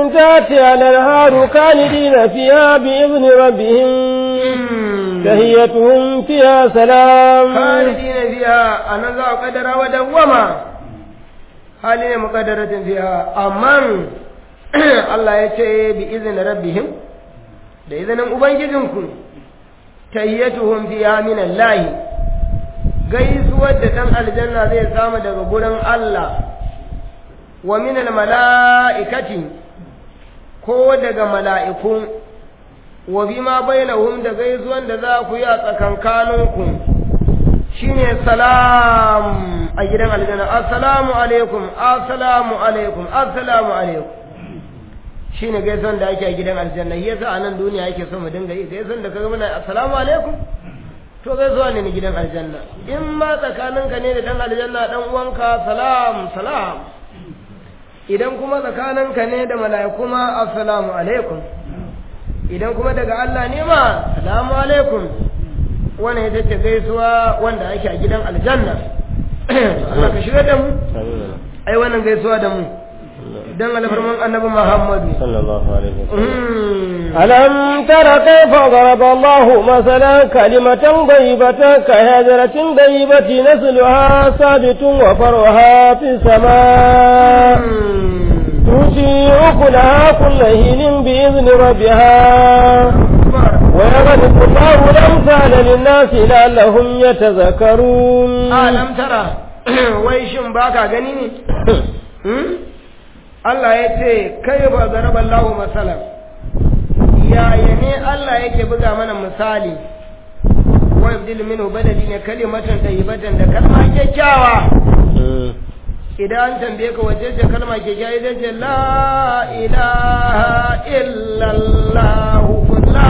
تأتي الأنهار خالدين فيها بإذن ربهم تهيتهم فيها سلام khalidina fiha anan za a kaddara wa dawwama hali ne muqaddaratin fiha amma Allah ya ce bi izinin rabbihim da izinin ubangijinku tayyatuhum fiha min Allah gaisuwar da dan aljanna zai samu daga gurin Allah wa min al mala'ikati ko daga mala'iku wa bima bainahum da gaisuwan da za ku yi a tsakankaninku shine salam a gidan aljanna assalamu alaikum assalamu alaikum assalamu alaikum shine gaisuwan da ake a gidan aljanna yasa a nan duniya yake so mu dinga yi gaisuwan da kaga muna assalamu alaikum to gaisuwa ne na gidan aljanna in ma tsakaninka ne da dan aljanna dan uwanka salam salam idan kuma tsakaninka ne da mala'iku ma assalamu alaikum idan kuma daga Allah ne ma salamu alaikum wannan ita ce gaisuwa wanda ake a gidan aljanna Allah ka shiga da mu ai wannan gaisuwa da mu dan alfarman annabi Muhammadu sallallahu alaihi wasallam Mm. ألم تر كيف ضرب الله مثلا كلمة طيبة كهجرة طيبة نسلها ثابت وفرها في السماء تؤتي أكلها كل حين بإذن ربها ويغلق الله الأمثال للناس لعلهم يتذكرون alam tara wai shin baka gani ne Hmm? Allah ya ce kai ba zaraba Allahu masalan yaya ne Allah yake buga mana misali wa yabdil minhu badali ne kalimatan tayyibatan da kalma kyakkyawa idan an tambaye ka wace ce kalma kyakkyawa idan ce la ilaha illallah la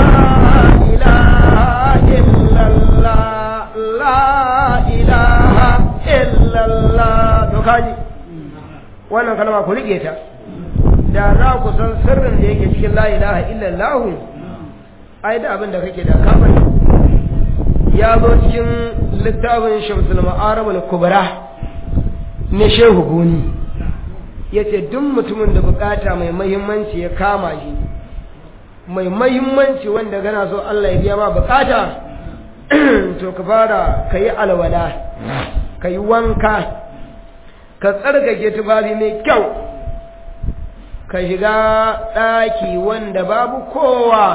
ilaha illallah la ilaha illallah to kaji wannan kalma ku rike ta da za ku san sirrin da yake cikin la ilaha illallah ai da abin da kake da kafin ya zo cikin littafin shamsul ma'arab al-kubra na shehu goni yace duk mutumin da bukata mai muhimmanci ya kama shi mai muhimmanci wanda gana so Allah ya biya ma bukata to ka fara kayi alwala kayi wanka ka tsarkake tufafi mai kyau ka shiga ɗaki wanda babu kowa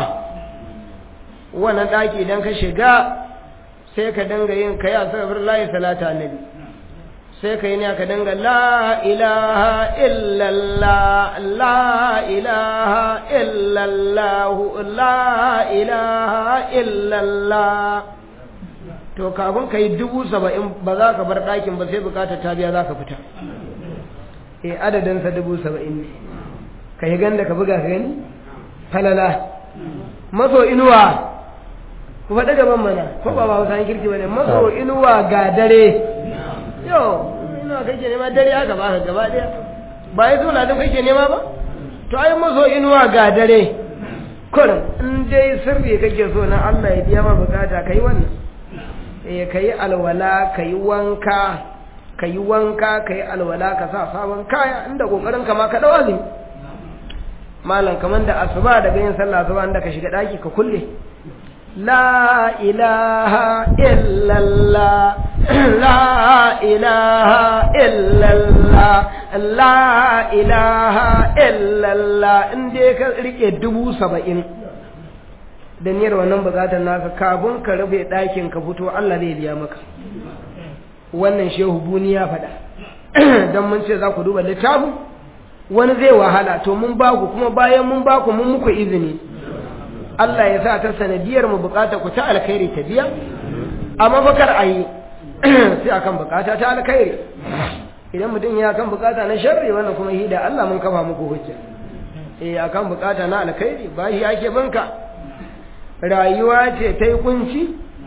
wannan ɗaki idan ka shiga sai ka dinga yin kai a safar layi salata annabi sai ka yi ne ka dinga la ilaha illallah la ilaha illallah la ilaha illallah to kafin ka yi dubu saba'in ba za ka bar ɗakin ba sai bukatar ta biya za ka fita eh adadinsa dubu saba'in ne ka yi ganda ka buga ka gani falala maso inuwa ku faɗi gaban mana ko ba ba hausa kirki ba ne maso inuwa ga dare yau inuwa kake nema dare aka ba ka gaba ɗaya ba ya zo ladin kake nema ba to ai maso inuwa ga dare kurin in dai sirri kake so na Allah ya biya ma bukata ka yi wannan eh ka yi alwala ka yi wanka ka yi wanka ka yi alwala ka sa sabon kaya inda kokarin ka ma ka dawa ne malam kaman da asuba daga yin sallah asuba inda ka shiga daki ka kulle la ilaha illallah la ilaha illallah la ilaha illallah in dai ka rike dubu saba'in da niyyar wannan bukatar naka kafin ka rufe ɗakin ka fito Allah zai biya maka wannan shehu buni ya faɗa don mun ce za ku duba littafin wani zai wahala to mun ba ku kuma bayan mun ba ku mun muku izini Allah ya sa ta sanadiyar mu bukata ku ta alkhairi ta biya amma bakar a yi sai akan bukata ta alkhairi idan mutum ya kan bukata na sharri wannan kuma hida Allah mun kafa muku hujja eh akan bukata na alkhairi ba shi ake banka rayuwa ce ta yi kunci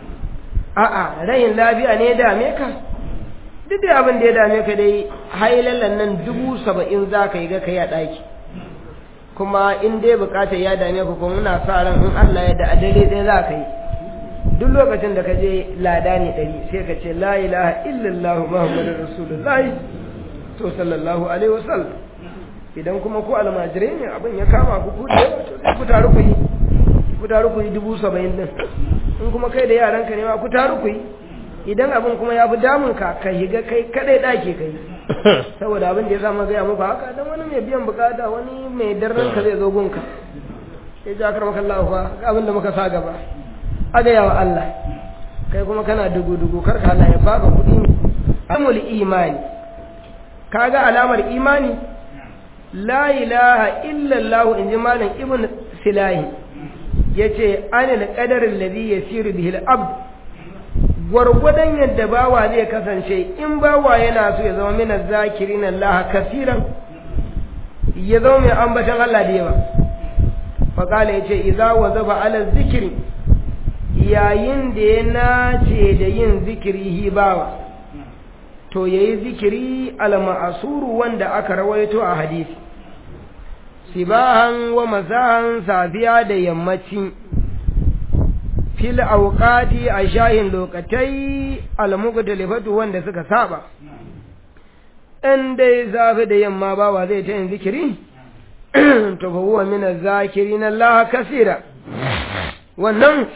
a'a rayin lafiya ne ya dame ka duk da abin da ya dame ka dai hailallan nan dubu saba'in za ka yi ga kai a ɗaki kuma in dai bukatar ya dame ka kuma muna sa ran in Allah ya da a dare ɗaya za ka yi duk lokacin da ka je lada ne ɗari sai ka ce la ilaha illallah muhammadu rasulullahi to sallallahu alaihi wasallam idan kuma ku almajirai ne abin ya kama ku ku da yawa to sai ku taru ku yi ku taru ku yi dubu saba'in din in kuma kai da yaranka ne ma ku taru ku yi idan abin kuma ya fi damun ka ka higa kai kadai dake kai saboda abin da ya samu gaya muku haka dan wani mai biyan bukata wani mai darren ka zai zo gunka ya ji akar maka Allah fa ga abin da muka sa gaba a gaya wa Allah kai kuma kana dugu dugu kar ka Allah ya baka kuɗi amul imani kaga alamar imani la ilaha illa Allah in ji malam ibn silahi yace anil qadarin ladhi yasiru bihi al-abd gwargwadon yadda bawa zai kasance in bawa yana so ya zama mina zakirin Allah kasiran ya zama mai ambatan Allah da yawa faƙala ya ce iza wa zaba ala zikiri yayin da ya nace da yin zikiri hi bawa to ya yi zikiri alma'asuru wanda aka rawaito a hadisi sibahan wa masahan safiya da yammaci fil auqati a shayin lokatai almugdalifatu wanda suka saba in dai zafi da yamma bawa zai ta yin zikiri to fa huwa min az-zakirin Allah kaseera wannan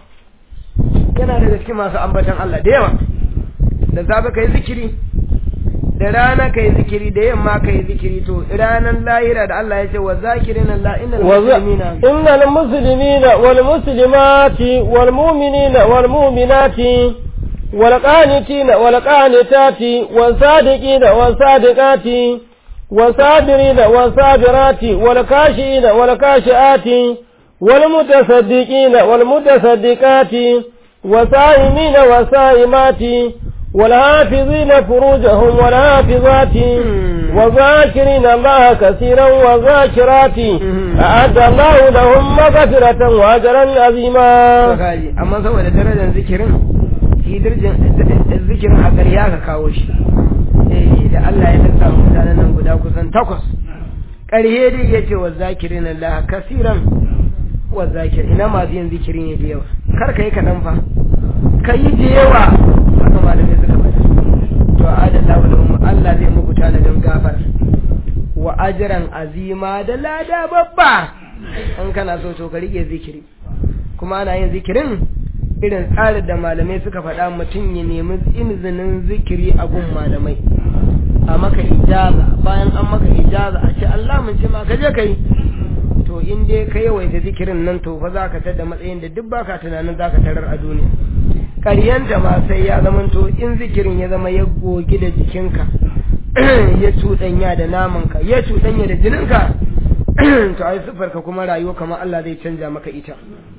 yana daga cikin masu ambatan Allah da yawa da zafi kai zikiri da rana kai zikiri da yamma kai zikiri to ranan lahira da Allah ya ce wa zakirin Allah innal muslimina innal muslimina wal muslimati wal mu'minina wal mu'minati wal qanitina wal qanitati was sadiqina was sadiqati was sabirina was sabirati wal kashina wal kashiati wal mutasaddiqina wal mutasaddiqati والصائمين والصائمات والحافظين فروجهم والحافظات والذاكرين الله كثيرا والذاكرات أعد الله لهم مغفرة وأجرا عظيما amma saboda darajar zikirin shi darajar zikirin a ƙarya ka kawo shi eh da Allah ya lissa mutanen nan guda kusan takwas ƙarhe dai ya ce wa zakirin Allah kasiran wa zakir ina masu yin zikiri ne da yawa kar ka yi kaɗan fa ka yi da yawa haka malamai suka faɗa to adalla wa lahum Allah zai muku tanadin gafar wa ajran azima da lada babba in kana so to ka rike zikiri kuma ana yin zikirin irin tsarin da malamai suka faɗa mutum ya nemi izinin zikiri a gun malamai a maka ijaza bayan an maka ijaza a ce Allah mun ce ma ka je ka yi to in dai ka yawaita zikirin nan to fa za ka tada matsayin da duk baka tunanin za ka tarar a duniya ƙaryanta ma sai ya zama to in zikirin ya zama ya gogi da jikinka ya cuɗanya da namanka ya cuɗanya da jininka to ai ka kuma rayuwa kamar Allah zai canja maka ita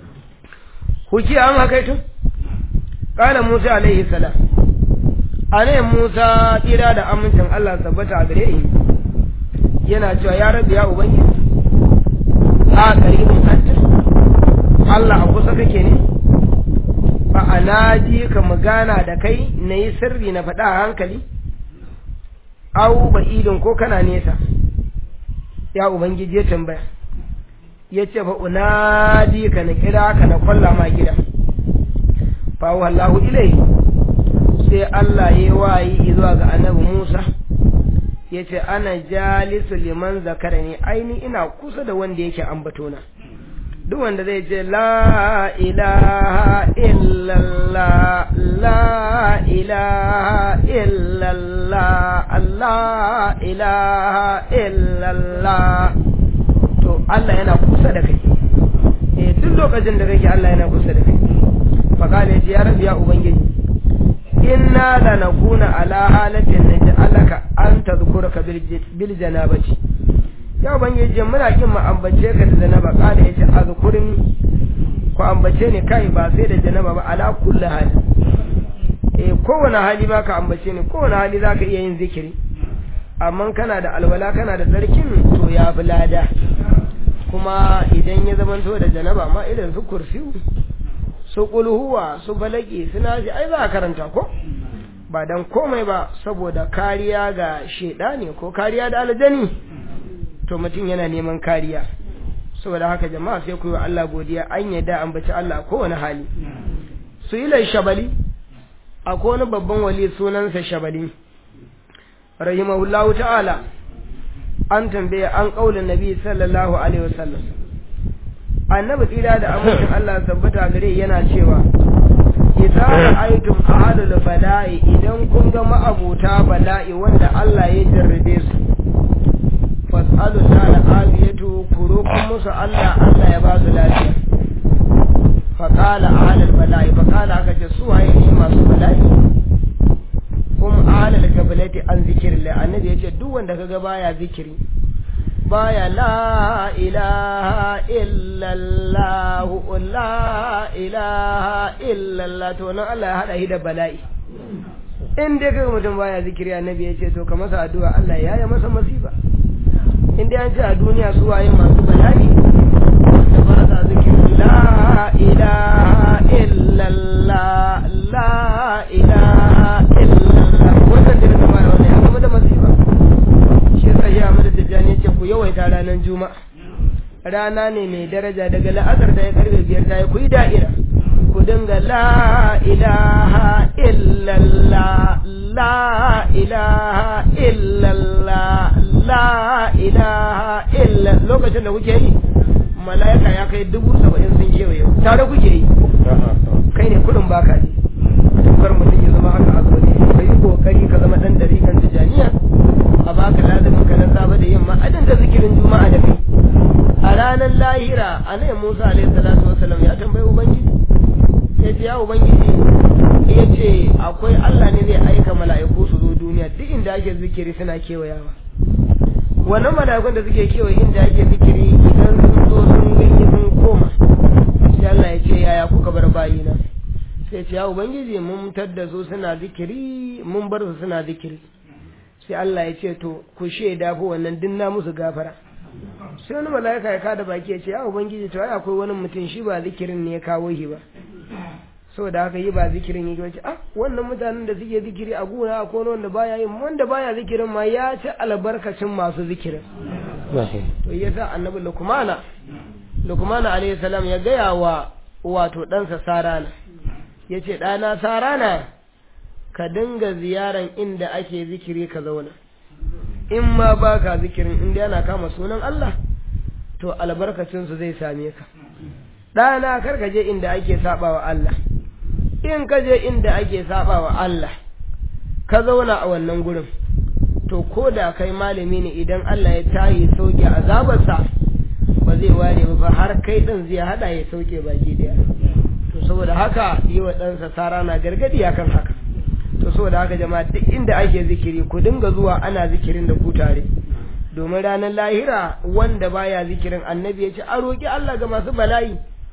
huki an haka ito ƙala Musa alaihi salam ane Musa tsira da amincin Allah tabbata a gare shi yana cewa ya rabu ya ubangiji a ƙaribin anta Allah a kusa kake ne ba a naji ka magana da kai na yi sirri na faɗa a hankali au ba idin ko kana nesa ya ubangiji ya tambaya ya ce fa unadi ka na kira ka na kwalla ma gida fa wallahu ilai sai Allah ya wayi zuwa ga annabi Musa ya ce ana jalisu liman zakara ne aini ina kusa da wanda yake ambatona duk wanda zai ce la ilaha illallah la ilaha illallah Allah ilaha illallah to Allah yana kusa da kai eh duk lokacin da kake Allah yana kusa da kai fa kana ya rabbi ya ubangiji inna lanakuna ala halatin naj'alaka an tadhkuraka bil janabati ya ubangiji muna kin mu ambace ka da janaba kada yace azkurni ko ambace ni kai ba sai da janaba ba ala kulli hali eh kowane hali baka ambace ni kowane hali zaka iya yin zikiri amma kana da alwala kana da tsarkin to ya fi lada kuma idan ya zamanto da janaba ma irin su kursiyu su kulhuwa su balaki suna ji ai za a karanta ko ba dan komai ba saboda kariya ga ne ko kariya da aljani to mutum yana neman kariya saboda haka jama'a sai ku yi wa Allah godiya an yadda an baci Allah kowane hali su yi shabali akwai wani babban wali sunansa shabali rahimahullahu ta'ala an tambaye an kaulin nabi sallallahu alaihi wasallam annabi tsira da amincin Allah tabbata gare yana cewa idza ra'aytum ahlul bala'i idan kun ga ma'abuta bala'i wanda Allah ya jarrabe su fas'alu ta'ala afiyatu kurukun musu Allah Allah ya ba su lafiya faqala ahlul bala'i faqala aka ce su waye ne masu bala'i kuma ahlul gabalati an zikrillah annabi yace duk wanda kaga baya zikiri baya la ilaha illallah la ilaha illallah to nan Allah ya hada shi da bala'i in dai kaga mutum baya zikiri annabi yace to ka masa addu'a Allah ya yi masa masifa in dai an ce a duniya su waye masu bala'i da ba sa zikiri la ilaha illallah la ilaha illallah wannan da kuma wannan ya zama da masifa shi yasa ya amada tijjani ce ku yawaita ranar juma'a rana ne mai daraja daga la'asar da ya karfe biyar ta yi ku yi da'ira ku dinga la ilaha illallah la ilaha illallah la ilaha illa lokacin da kuke yi mala'ika ya kai dubu saba'in sun kewaye tare kuke yi kai ne kudin baka ne kar mutum ya zama haka a zaune ka yi kokari ka zama dan dariƙan tijaniya a baka lazumin ka na safe da yamma a dinga zikirin juma'a da kai a ranar lahira annabi Musa alaihi salatu wasallam ya tambayi ubangiji sai ce ya ubangiji ya ce akwai Allah ne zai aika mala'iku su zo duniya duk inda ake zikiri suna kewayawa wannan mala'ikun da suke kewaye inda ake zikiri idan sun zo sun gani sun koma sai Allah ya ce yaya kuka bar bayina sai ce ya ubangiji mun tadda su suna zikiri mun bar su suna zikiri sai Allah ya ce to ku shaida fa wannan din na musu gafara sai wani mala'ika ya kada baki ya ce ya ubangiji to ai akwai wani mutum shi ba zikirin ne ya kawo shi ba saboda haka yi ba zikirin yake wace ah wannan mutanen da suke zikiri a gona ko wanda baya yin wanda baya zikirin ma ya ci albarkacin masu zikirin to yasa annabi lukmana lukmana alayhi salam ya gaya wa wato ɗansa sarana ya ce ɗana sarana ka dinga ziyaran inda ake zikiri ka zauna in ma ba ka zikirin inda yana kama sunan Allah to albarkacinsu zai same ka ɗana kar ka je inda ake saba wa Allah in ka je inda ake saba wa Allah ka zauna a wannan gurin to ko da kai malami ne idan Allah ya tayi sauke azabarsa ba zai ware ba har kai ɗin zai hada ya sauke baki daya to saboda haka yi wa ɗansa sara na gargadi akan haka to saboda haka jama'a duk inda ake zikiri ku dinga zuwa ana zikirin da ku tare domin ranar lahira wanda baya zikirin annabi ya ce a roƙi Allah ga masu bala'i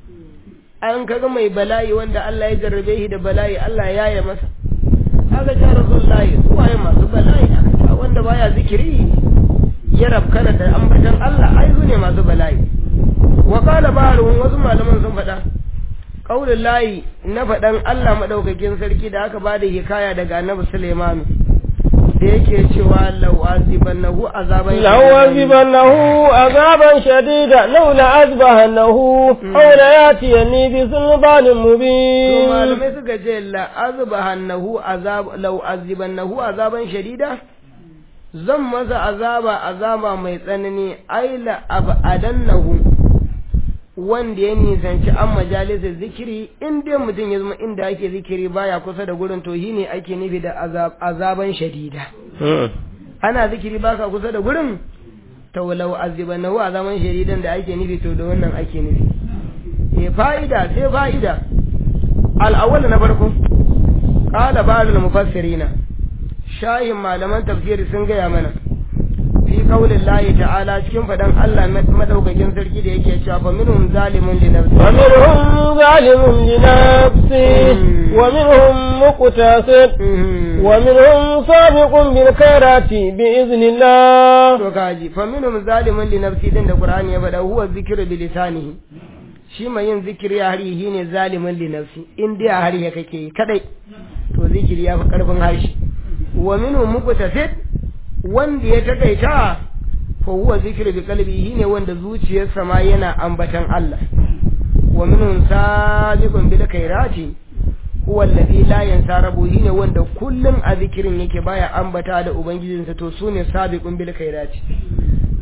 an kaga mai bala'i wanda Allah ya jarrabe shi da bala'i Allah ya yi masa aka ce rasulullahi su waye masu bala'i aka ce wanda baya zikiri ya rabkana da ambatan Allah ai su ne masu bala'i wa qala ba'dhum wasu malaman sun faɗa qaulul lahi na faɗan Allah madaukakin sarki da aka bada hikaya daga Annabi Sulaiman da yake cewa law azibannahu azaban law azibannahu azaban shadida law la azbahannahu aw la yatiyani bi sulbanin mubin to malamai suka ce la azbahannahu azab law azibannahu azaban shadida zan masa azaba azaba mai tsanani ai la abadannahu wanda ya nisanci an majalisar zikiri in dai mutum ya zama inda ake zikiri baya kusa da gurin to shi ne ake nufi da azaban shadida ana zikiri baka kusa da gurin ta walau aziban nahu azaban shadidan da ake nufi to da wannan ake nufi e fa'ida sai fa'ida al'awwal na farko qala ba'dul mufassirina shayin malaman tafsiri sun gaya mana fi kaulin layi ta'ala cikin faɗan Allah madaukakin sarki da yake cewa fa minhum zalimun li nafsi wa minhum zalimun li nafsi wa minhum muqtasid wa minhum sabiqun bil khairati bi iznillah to kaji fa minhum zalimun li nafsi din da Qur'ani ya faɗa huwa zikru bi lisanihi shi mai yin zikiri a hari shine zalimin li nafsi in dai a hari kake kadai to zikiri ya fi karfin harshe wa minhum muqtasid wanda ya takaita fa huwa zikru bi qalbihi ne wanda zuciyarsa ma yana ambatan Allah wa minhum sabiqun bil khairati huwa alladhi la yansa rabbuhi ne wanda kullum a zikirin yake baya ambata da ubangijinsa to sune sabiqun bil khairati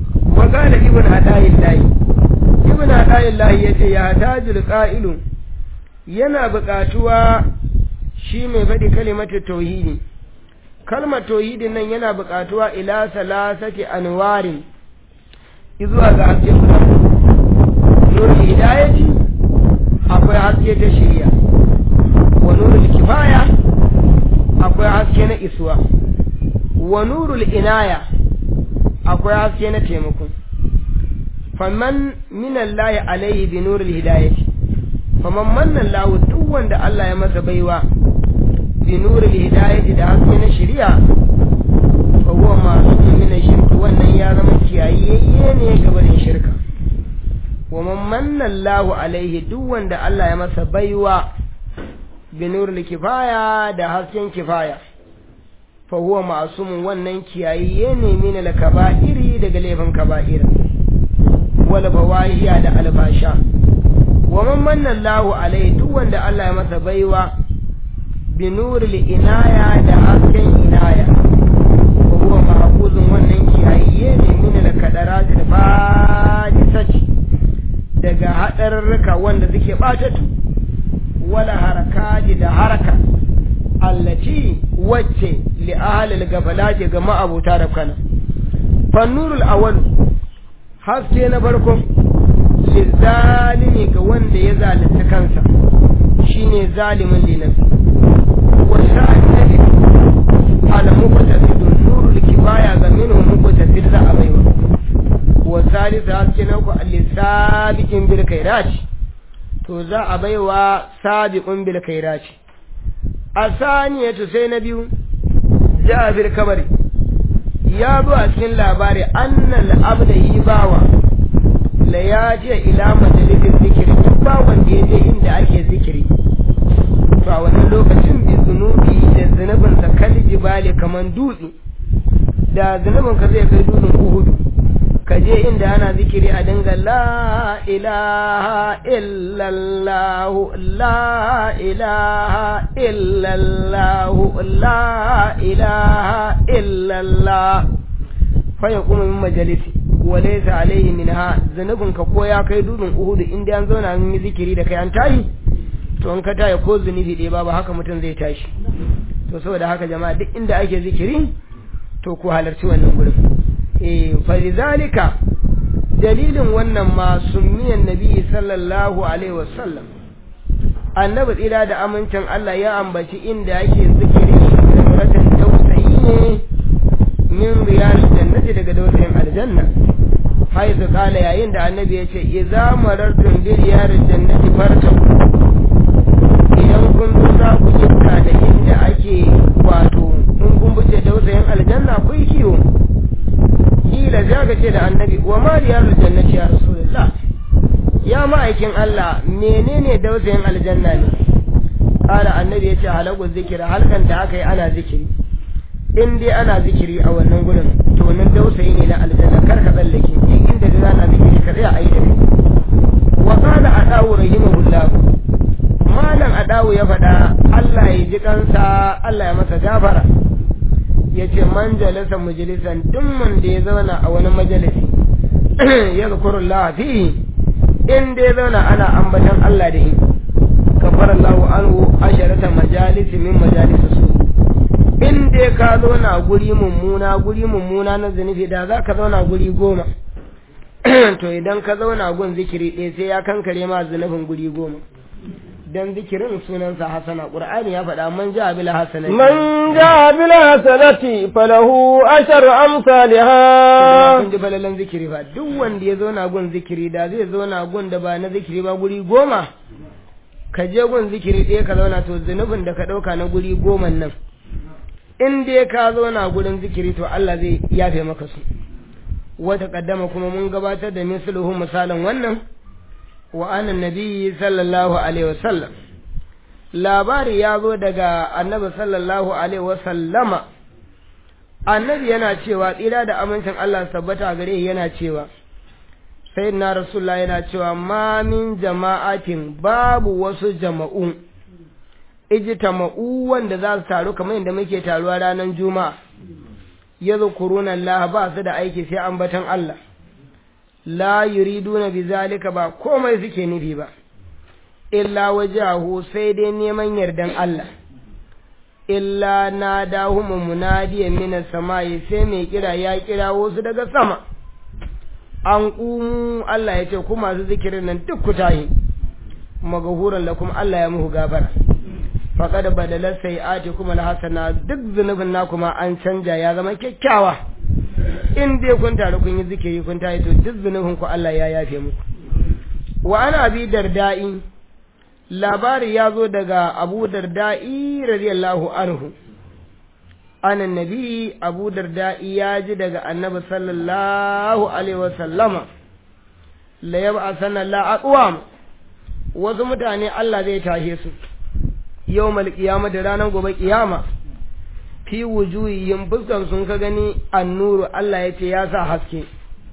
wa qala ibn hadayillahi ibn hadayillahi yace ya tajul qa'ilu yana buƙatuwa shi mai faɗi kalimatu tauhidi kalmar tauhidin nan yana buƙatuwa ila salasati anwarin izuwa ga haske guda nurul hidayati akwai haske ta shirya wa nurul kifaya akwai haske na isuwa wa nurul inaya akwai haske na taimako faman minallahi alaihi bi nurul hidayati faman manna lahu duk wanda Allah ya masa baiwa bi nurul hidayati da haske na shari'a fa huwa ma'sum min shirki wannan ya zama kiyayeye ne ga barin shirka wa man manna lahu alaihi duk wanda Allah ya masa baiwa bi nurul kifaya da hasken kifaya fa huwa ma'sum wannan kiyayeye ne min al-kaba'iri daga laifin kaba'ira wal bawahiya da albasha wa man manna Allahu alaihi duk wanda Allah ya masa baiwa bi nuril inaya da hasken inaya wa huwa mahfuzun wannan kiyaye ne min al kadarat al fadisati daga hadarruka wanda suke batatu wala harakati da haraka allati wacce li ahli al gafalati ga ma'abuta da kana fa nurul awwal haske na farko lizalimi ga wanda ya zalunta kansa shine zalimin linafsi wa sa'ani ala muqtasidun nurul kifaya ga minhu muqtasid za a baiwa wa salisa haske na ku alisabiqin bil khairati to za a baiwa sabiqun bil khairati asaniyatu sai na biyu jabir kabari ya zo a cikin labari annal abda yi bawa la ya je ila majalisin zikiri duk ba wanda ya je inda ake zikiri to a wannan lokacin bi zunubi da zunubin sa kal jibali kaman dutse da zunubin ka zai kai dutsen uhudu ka je inda ana zikiri a dinga la ilaha illallah la ilaha illallah la ilaha illallah fa yaqumu min majalisi walaysa alaihi minha zanubin ka ko ya kai dudun uhudu inda an zauna an yi zikiri da kai an tayi to an ka tayi ko zunubi ɗaya babu haka mutum zai tashi to saboda haka jama'a duk inda ake zikiri to ku halarci wannan gurin eh fa lidhalika dalilin wannan ma summiyan nabi sallallahu alaihi wasallam annabi tsira da amincin Allah ya ambaci inda yake zikiri da muratan tausayi ne min riyal jannati daga dausayin aljanna haizu kala yayin da annabi ya ce idza marartum bi riyal jannati farta idan kun za ku kinta da inda ake wato in kun buce dausayin aljanna ku yi kiwo kila za ka ce da annabi wa ma riyal jannati ya rasulullah ya ma'aikin Allah menene dausayin aljanna ne kala annabi ya ce halagu zikira halkan da aka yi ana zikiri in dai ana zikiri a wannan gurin to nan dausayi ne na aljanna kar ka tsallake in inda da ana zikiri ka tsaya ayi da kai wa qala adawu rahimahullah malam adawu ya faɗa Allah ya ji kansa Allah ya masa gafara yace man jalasa majalisan duk mun da ya zauna a wani majalisi ya zikrullah fihi in dai zauna ana ambatan Allah da shi kafara Allahu anhu asharata majalisi min majalisi su in dai ka zauna guri mummuna guri mummuna na zunubi da za ka zauna guri goma to idan ka zauna gun zikiri ɗaya sai ya kankare ma zunubin guri goma dan zikirin sunansa hasana qur'ani ya faɗa man ja bil hasanati man ja bil hasanati falahu ashar amsalha kun ji balalan zikiri ba duk wanda ya zauna gun zikiri da zai zauna gun da ba na zikiri ba guri goma ka je gun zikiri ɗaya ka zauna to zunubin da ka ɗauka na guri goma nan in dai ka zauna gurin zikiri to Allah zai yafe maka su wata kaddama kuma mun gabatar da misluhu misalin wannan wa anan nabi sallallahu alaihi wasallam labari ya zo daga annabi sallallahu alaihi wasallama annabi yana cewa tsira da amincin Allah tabbata gare yana cewa sayyidina rasulullah yana cewa ma min jama'atin babu wasu jama'un ijtama'u wanda za su taru kamar yadda muke taruwa ranar juma'a ya zukuruna Allah ba su da aiki sai ambatan Allah la yuriduna bizalika ba komai suke nufi ba illa wajahu sai dai neman yardan Allah illa na dahum munadiyan min samai sai mai kira ya kira wasu daga sama an kumu Allah ya ce ku masu zikirin nan duk ku tahi magahuran lakum Allah ya muku gafara faqad badala sayi'ati kuma alhasana duk zunubin na kuma an canja ya zama kyakkyawa in dai kun taru kun yi zikiri kun tayi to duk zunubin ku Allah ya yafe muku wa ana abi dardai labari ya zo daga abu dardai radiyallahu anhu anan nabi abu dardai ya ji daga annabi sallallahu alaihi wasallama la yab'a sana la aqwam wasu mutane Allah zai tashe su yawmal qiyama da ranar gobe kiyama fi wujuhihim fuskan sun ka gani annuru Allah ya ce ya sa haske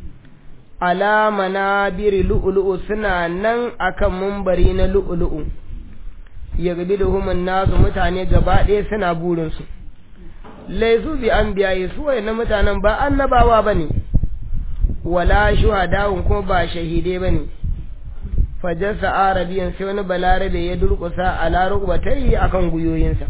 alama na biri lu'ulu'u suna nan akan mumbari na lu'ulu'u ya gabi da human nasu mutane gaba ɗaya suna burinsu laisu bi an biyaye su na mutanen ba annabawa ba ne wala shuhadawun kuma ba shahidai ba ne fajarsa arabiyan sai wani balarabe ya durƙusa a larubatai akan guyoyinsa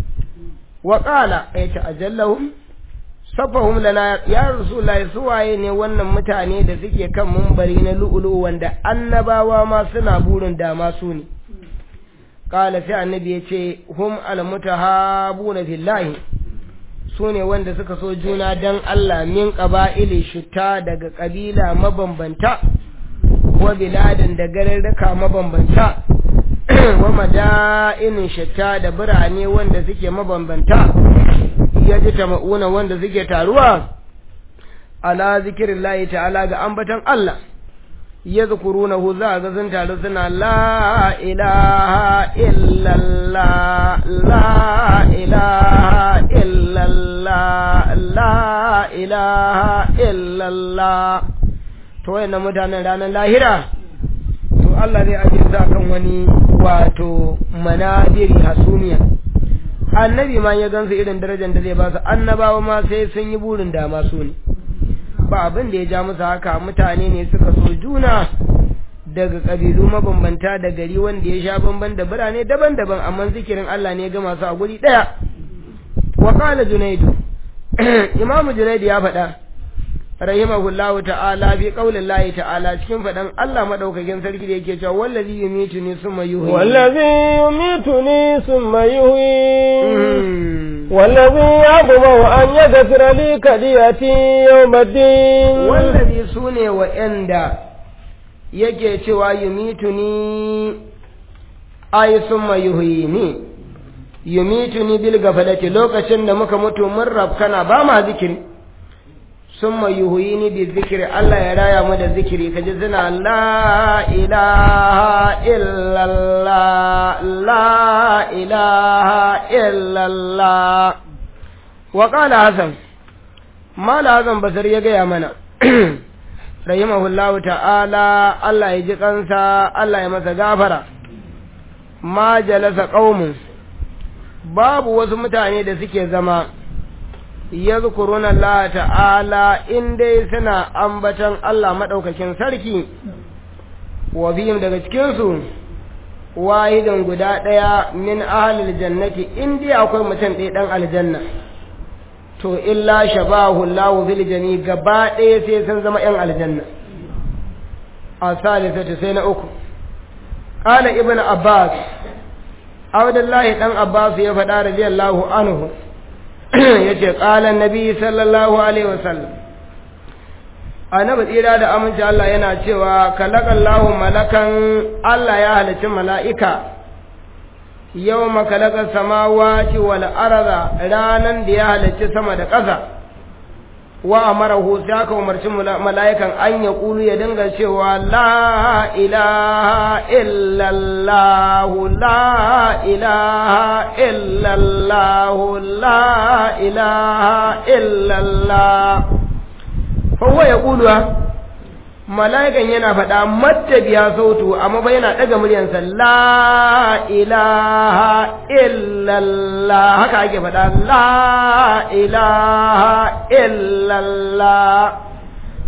wa ƙala ya ce ajallahum safahum lana ya rasulullahi su waye ne wannan mutane da suke kan mumbari na lu'ulu wanda annabawa ma suna burin dama su ne qala sai annabi ya ce hum al mutahabuna fillahi su ne wanda suka so juna dan Allah min qaba'ili shutta daga kabila mabambanta wa biladin da garurruka mabambanta wa mada'inin shatta da birane wanda suke mabambanta ya ji tama'una wanda suke taruwa ala zikirin layi ta'ala ga ambatan Allah ya zukuru na hu za ga sun taru suna la ilaha illallah la ilaha illallah la ilaha illallah to wayannan mutanen ranar lahira to Allah zai ajiye su kan wani wato manabiri hasumiya annabi ma ya gansu irin darajar da zai ba su annabawa ma sai sun yi burin dama su ne ba abin da ya ja musu haka mutane ne suka so juna daga kabilu mabambanta da gari wanda ya sha bamban da birane daban-daban amma zikirin Allah ne ga masu a guri daya wa qala junaidu imamu junaidu ya faɗa rahimahullahu ta'ala fi qaulin lahi ta'ala cikin faɗan Allah madaukakin sarki da yake cewa wallazi yumituni summa yuhyi wallazi yumituni summa yuhyi wallazi yaqbu an yaghfira li kadiyati yawmiddin wallazi sune wa'anda yake cewa yumituni ay summa yuhyini yumituni bil gafalati lokacin da muka mutu mun rabkana ba ma zikiri summa yuhyini bi zikri Allah ya raya mu da zikiri kaji zina la ilaha illallah la ilaha illallah wa qala hasan mala hasan basar ya gaya mana rahimahullahu ta'ala Allah ya ji kansa Allah ya masa gafara ma jalasa qaumun babu wasu mutane da suke zama yadhkuruna Allah ta'ala in dai suna ambatan Allah madaukakin sarki wa bihim daga cikin su wahidan guda daya min ahlil jannati in dai akwai mutum ɗaya dan aljanna to illa shabahu Allah fil jami gaba ɗaya sai sun zama yan aljanna a salisatu sai na uku qala ibnu abbas abdullahi dan abbas ya faɗa radiyallahu anhu yace qala annabi sallallahu alaihi wasallam annabi tsira da aminci Allah yana cewa kalakallahu malakan Allah ya halicci mala'ika yawma kalaka samawati wal arda ranan da ya halicci sama da ƙasa wa amarahu sai aka umarci mala'ikan an ya kulu ya dinga cewa la ilaha illallah la ilaha illallah la ilaha illallah fa huwa yaqulu mala'ikan yana faɗa matta biya sautu amma ba yana ɗaga muryansa la ilaha illallah haka ake faɗa la ilaha illallah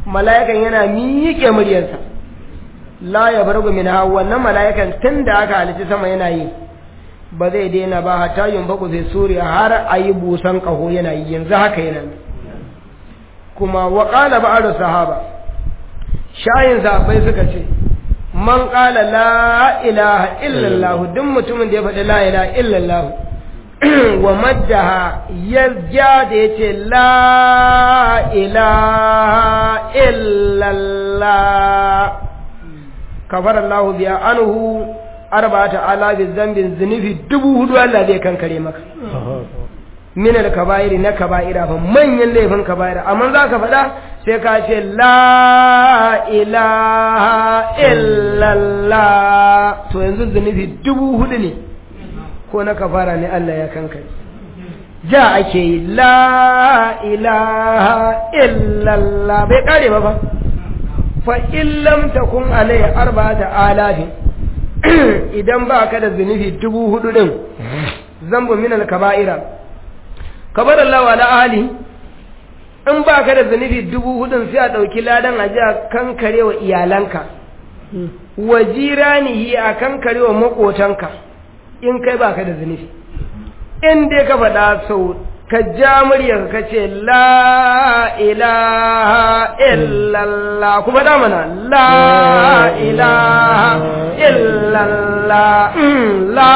mala'ikan yana miƙe muryarsa la ya bar min ha wannan mala'ikan tun da aka halitta sama yana yi ba zai daina ba hatta yin baku zai suri har a yi busan ƙaho yana yi yanzu haka yana kuma wa ƙala ba'ar sahaba shayin sahabbai suka ce man ƙala la ilaha illallah duk mutumin da ya faɗi la ilaha illallah wa maddaha ya ja da ya ce la ilaha illallah kafar Allah biya anhu arba'ata alabi zambin zunubi dubu hudu Allah zai kankare maka min al-kaba'iri na kaba'ira fa manyan laifin kaba'ira amma za ka faɗa sai ka ce la ilaha illallah to yanzu zunubi dubu hudu ne ko na kafara ne Allah ya kankare ja ake yi la ilaha illallah bai kare ba fa fa illam takun alai arba'ata alafi idan ba ka da zunubi dubu hudu din zambu min al-kaba'ira kabar Allah wa ali in ba ka da zunubi dubu hudun sai a ɗauki ladan a ji a kankare wa iyalanka wa jiranihi a kankare wa maƙotanka in kai ba ka da zunubi in dai ka faɗa sau ka ja muryar ka ce la ilaha illallah kuma da mana la ilaha illallah la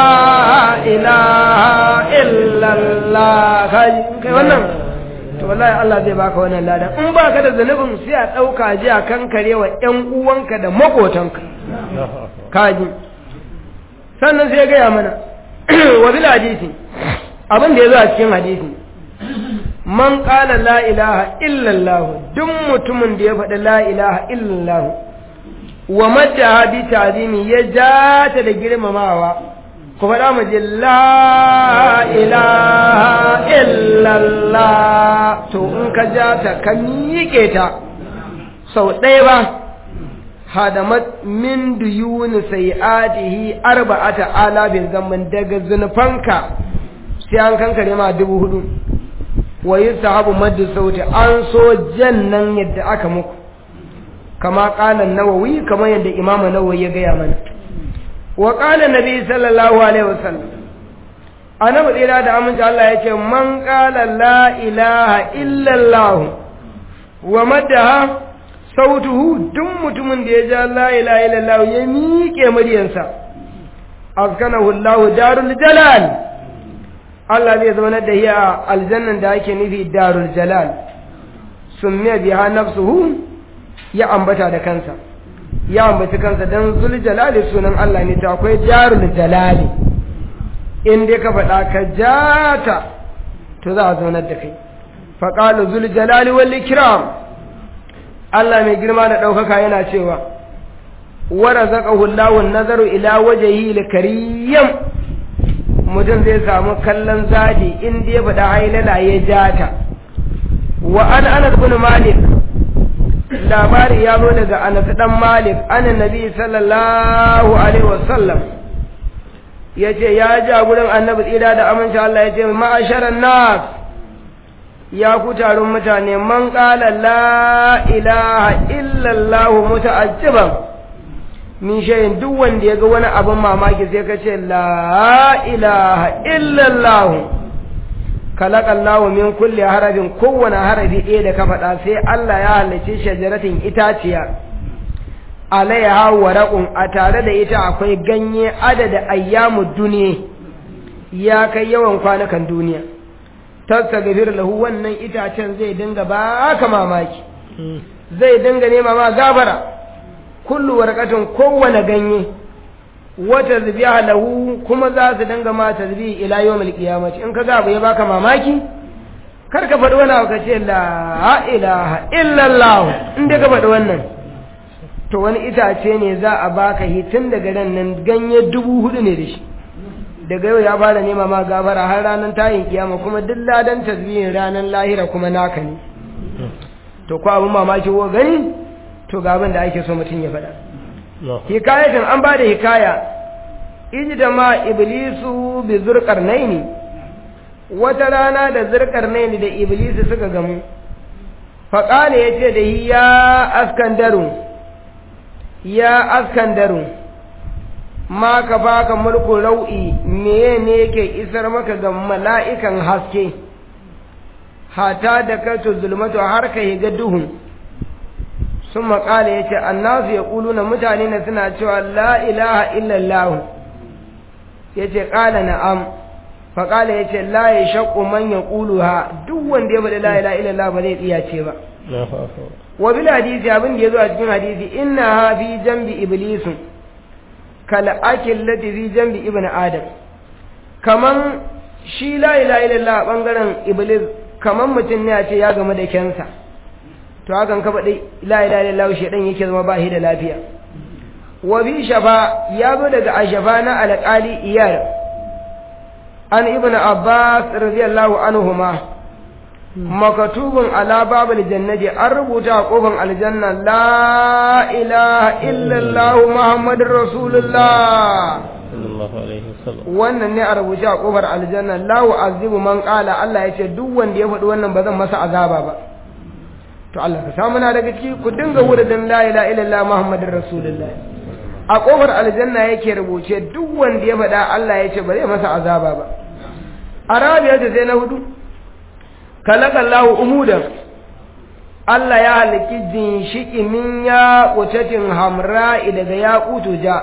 ilaha illallah kai wannan to wallahi Allah zai baka wannan ladan in baka da zanubin sai a dauka ji a kankare wa ƴan uwanka da makotanka kaji sannan sai ya gaya mana wa bil hadisi abin da ya zo a cikin hadisi man qala la ilaha illa Allah duk mutumin da ya faɗi la ilaha illa Allah wa madda bi ta'zimi ya jata da girmamawa ku faɗa mu je la ilaha illallah to in ka ja ta ka miƙe ta sau ɗaya ba hadamat min duyuni sai'atihi arba'ata alabin zaman daga zunufanka sai an kankare ma dubu hudu wa yi sahabu maddu sauti an so jannan yadda aka muku kama ƙalan nawawi kamar yadda imamu nawawi ya gaya mana وقال النبي صلى الله عليه وسلم أنا بدي da aminci Allah ya ce man qala la ilaha illa Allah wa madaha sautuhu duk mutumin da ya ja la ilaha illa Allah ya miƙe muryansa askanahu Allah darul jalal Allah zai zama da hiya aljannan da ake nufi darul jalal summiya biha nafsuhu ya ambata da kansa ya ambaci kansa don zul jalali sunan Allah ne ta akwai jarul jalali in dai ka faɗa ka jata to za a zaunar da kai faƙalu zul jalali wal ikram Allah mai girma da ɗaukaka yana cewa wa razaqahu Allahu nazaru ila wajhihi al-karim mutum zai samu kallon zadi in dai faɗa hailala ya jata wa an anas bin malik labari ya zo daga anas dan malik an nabi sallallahu alaihi wasallam yace ya ja gurin annabi tsira da aminci Allah yace ma'asharan nas ya ku taron mutane man qala la ilaha illa Allah muta'ajjiban min shay'in duk wanda yaga wani abin mamaki sai ka ce la ilaha illa Allah kalakallahu min kulli harafin kowane harafi ɗaya da ka faɗa sai Allah ya halicci shajaratin itaciya alaiha waraqun a tare da ita akwai ganye adada ayyamu duniya ya kai yawan kwanakan duniya tasagfir lahu wannan itacen zai dinga baka mamaki zai dinga nema ma gabara kullu warqatin kowane ganye wata zubiya lahu kuma za su dinga ma tasbih ila yawmil qiyamati in ka ga abu ya baka mamaki kar ka faɗi wani abu ka ce la ilaha illallah in dai ka faɗi wannan to wani itace ne za a baka hitin daga ran nan ganye dubu hudu ne da shi daga yau ya fara nema ma gafara har ranar tayin kiyama kuma duk ladan tasbihin ranar lahira kuma naka ne to ko abin mamaki ko gani to ga abin da ake so mutum ya faɗa hikayatin an ba da hikaya iji da ma iblisu bi zurkar naini wata rana da zurkar naini da iblisu suka gamu faƙale ya ce da yi ya askandaru ya askandaru ma ka baka mulku rau'i meye ne yake isar maka ga mala'ikan haske hata da kato zulmatu har ka higa duhun sun maƙala ya ce annasu ya ƙulu na mutane na suna cewa la ilaha illallah ya ce ƙala na'am faƙala ya ce la ya shaƙo man ya ƙulu ha duk wanda ya faɗi la ilaha illallah ba zai tsiya ce ba wa bil hadisi abin da ya zo a cikin hadisi inna ha fi jambi iblisu kal akil lati fi jambi ibn adam kaman shi la ilaha illallah bangaren iblis kaman mutum ne a ce ya gamu da kensa to hakan ka faɗi la ilaha illallah shedan yake zama ba shi da lafiya wa bi shafa ya zo daga ashafa na alƙali iyar an ibn abbas radiyallahu anhuma makatubun ala babul jannati an rubuta a kofar aljanna la ilaha illallah muhammadur rasulullah wannan ne a rubuce a kofar aljanna la azibu man qala Allah ya ce duk wanda ya faɗi wannan ba zan masa azaba ba to Allah ka samu na daga ciki ku dinga wuridin la ilaha illallah muhammadur rasulullah a kofar aljanna yake rubuce duk wanda ya faɗa Allah ya ce ba zai masa azaba ba arabiya ta sai na hudu kalakallahu umudan Allah ya halaki ginshiki min ya kutatin hamra'i daga ya ja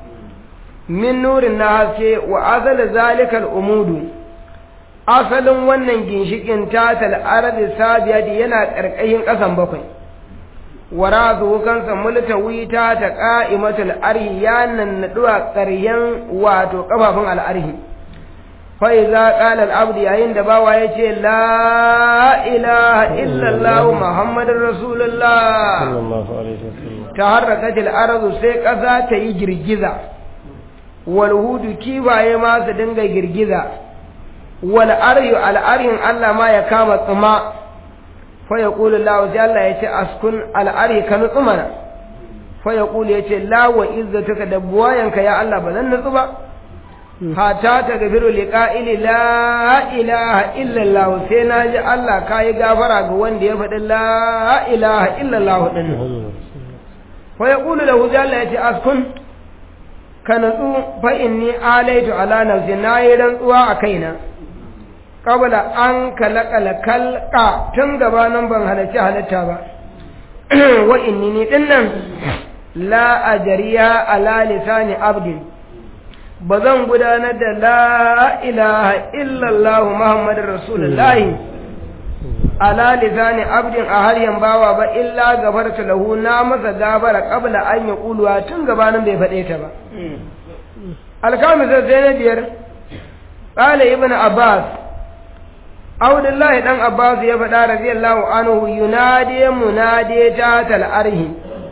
min nurin na haske wa azal zalikal umudu asalin wannan ginshikin tatal ardi sabiyati yana karkashin kasan bakwai wara kansa multawi ta ta qa'imatul arhi ya nannaduwa ƙaryan wato kafafun al'arhi فإذا قال العبد يعين دباوا يتي لا إله إلا الله محمد رسول الله صلى الله عليه وسلم تحركت الأرض سيكسا تيجرجزا والهود كيبا يما سدنغ جرجزا والأري الأري الله ما يكام الطماء فيقول الله جل يتي أسكن الأري كان طمنا فيقول يتي لا وإذتك دبواينك يا الله بلن نطبع hata ta gafiru liqa'ili la ilaha illallah sai na ji Allah ka yi gafara ga wanda ya faɗi la ilaha illallah din fa yaqulu lahu jalla yace askun ka natsu fa inni alaitu ala nafsi na yi rantsuwa a kaina qabla an kalakala kalqa tun gabanin ban halarci halitta ba wa inni ni dinnan la ajriya ala lisani abdin ba zan gudanar da la ilaha illallah Muhammadu Rasulullahi ala lisani abdin a haryan bawa ba illa gafarta lahu na masa gabara qabla an ya kuluwa tun gabanin bai faɗe ta ba alkamisa sai na biyar qala ibn abbas Abdullahi dan Abbas ya faɗa radiyallahu anhu yunadi munadi ta tal arhi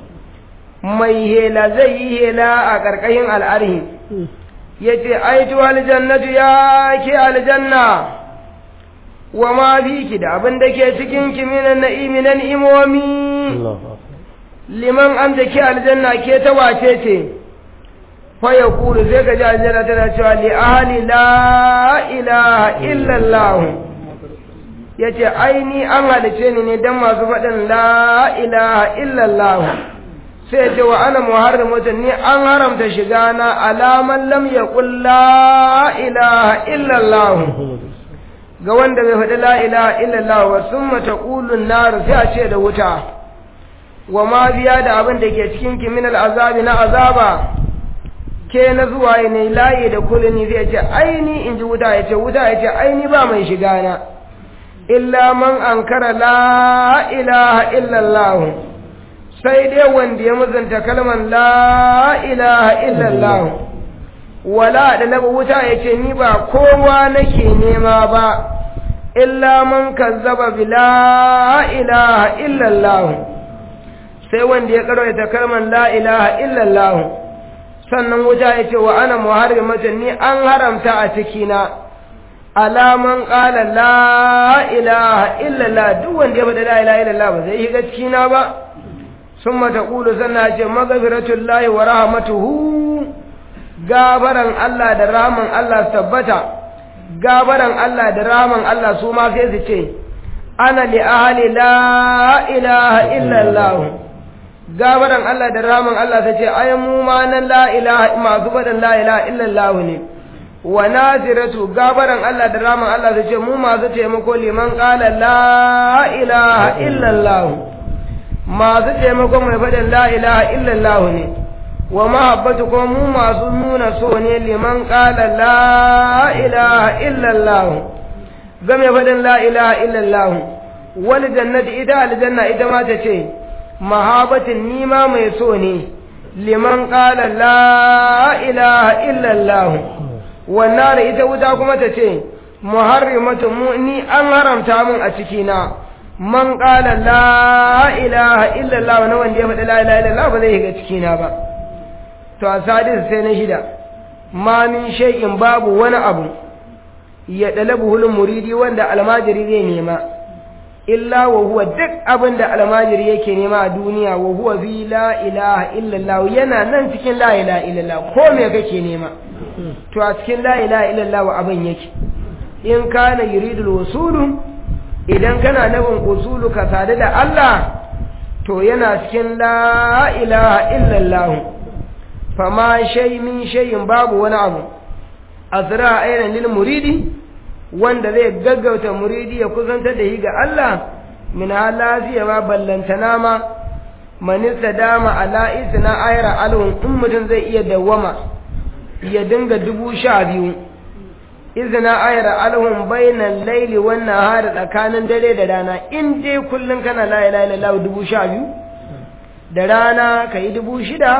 mai hela zai yi hela a ƙarƙashin al'arhi yace aitu aljannatu ya ke aljanna wa ma biki da abin da ke cikin ki minan na'imi na ni'imomi liman an da ke aljanna ke ta wace ce fa ya kuru sai ka ji aljanna tana cewa li ahli la ilaha illallah yace aini an halice ni ne dan masu faɗin la ilaha illallah sai ce wa ana muharrimatun ni an haramta shiga na alaman lam yaqul la ilaha illa Allah ga wanda bai faɗi la ilaha illa Allah wa summa taqulun nar sai a ce da wuta wa ma biya da abin da ke cikin ki min azabi na azaba ke na zuwa ne layi da kulini zai ce aini in ji wuta ya ce wuta ya ce aini ba mai shiga na illa man ankara la ilaha illa Allah sai dai wanda ya mazanta kalman la ilaha illallah wala da na wuta ya ce ni ba kowa nake nema ba illa man kazzaba bi la ilaha illallah sai wanda ya karanta kalman la ilaha illallah sannan wuta ya ce wa ana muharrimatan ni an haramta a cikina alaman qala la ilaha illallah duk wanda ya faɗa la ilaha illallah ba zai shiga cikina ba ثم تقول سنة مغفرة الله ورحمته غابران الله da rahaman Allah tabbata gabaran Allah da rahaman Allah su ma sai su ce ana li ahli la ilaha illa Allah gabaran Allah da ramin Allah ta ce ai mu ma nan la ilaha masu faɗin la ilaha illa Allah ne wa naziratu gabaran Allah da ramin Allah ta ce mu masu taimako liman qala la ilaha illa Allah masu taimako mai faɗin la ilaha illa Allah ne wa mahabbatu kuma mu masu nuna so ne liman qala la ilaha illa Allah game faɗin la ilaha illallah wal jannati ita aljanna ita ma ta ce mahabatin nima mai so ne liman qala la ilaha illallah wannan ita wuta kuma ta ce muharrimatu mu ni an haramta mun a ciki na man qala la ilaha illallah na wanda ya faɗi la ilaha illallah ba zai shiga ciki na ba to a sadis sai na shida ma min shay'in babu wani abu ya ɗalabu hulun muridi wanda almajiri zai nema illa wa huwa duk abin da almajiri yake nema a duniya wa huwa bi la ilaha illallah yana nan cikin la ilaha illallah ko me kake nema to a cikin la ilaha illallah abin yake in kana yuridul wasulu idan kana nufin usulu ka sadu da Allah to yana cikin la ilaha illallah fama shay min shay'in babu wani abu asra ainihin lil muridi wanda zai gaggauta muridi ya kusantar da shi ga Allah min halaziya ma ballantana ma manista dama ala isna ayra alhun in mutum zai iya dawwama ya dinga dubu sha biyu izina ayra alhun bainan laili wannan hari tsakanin dare da rana in dai kullum kana la ilaha illallah dubu sha biyu da rana ka yi dubu shida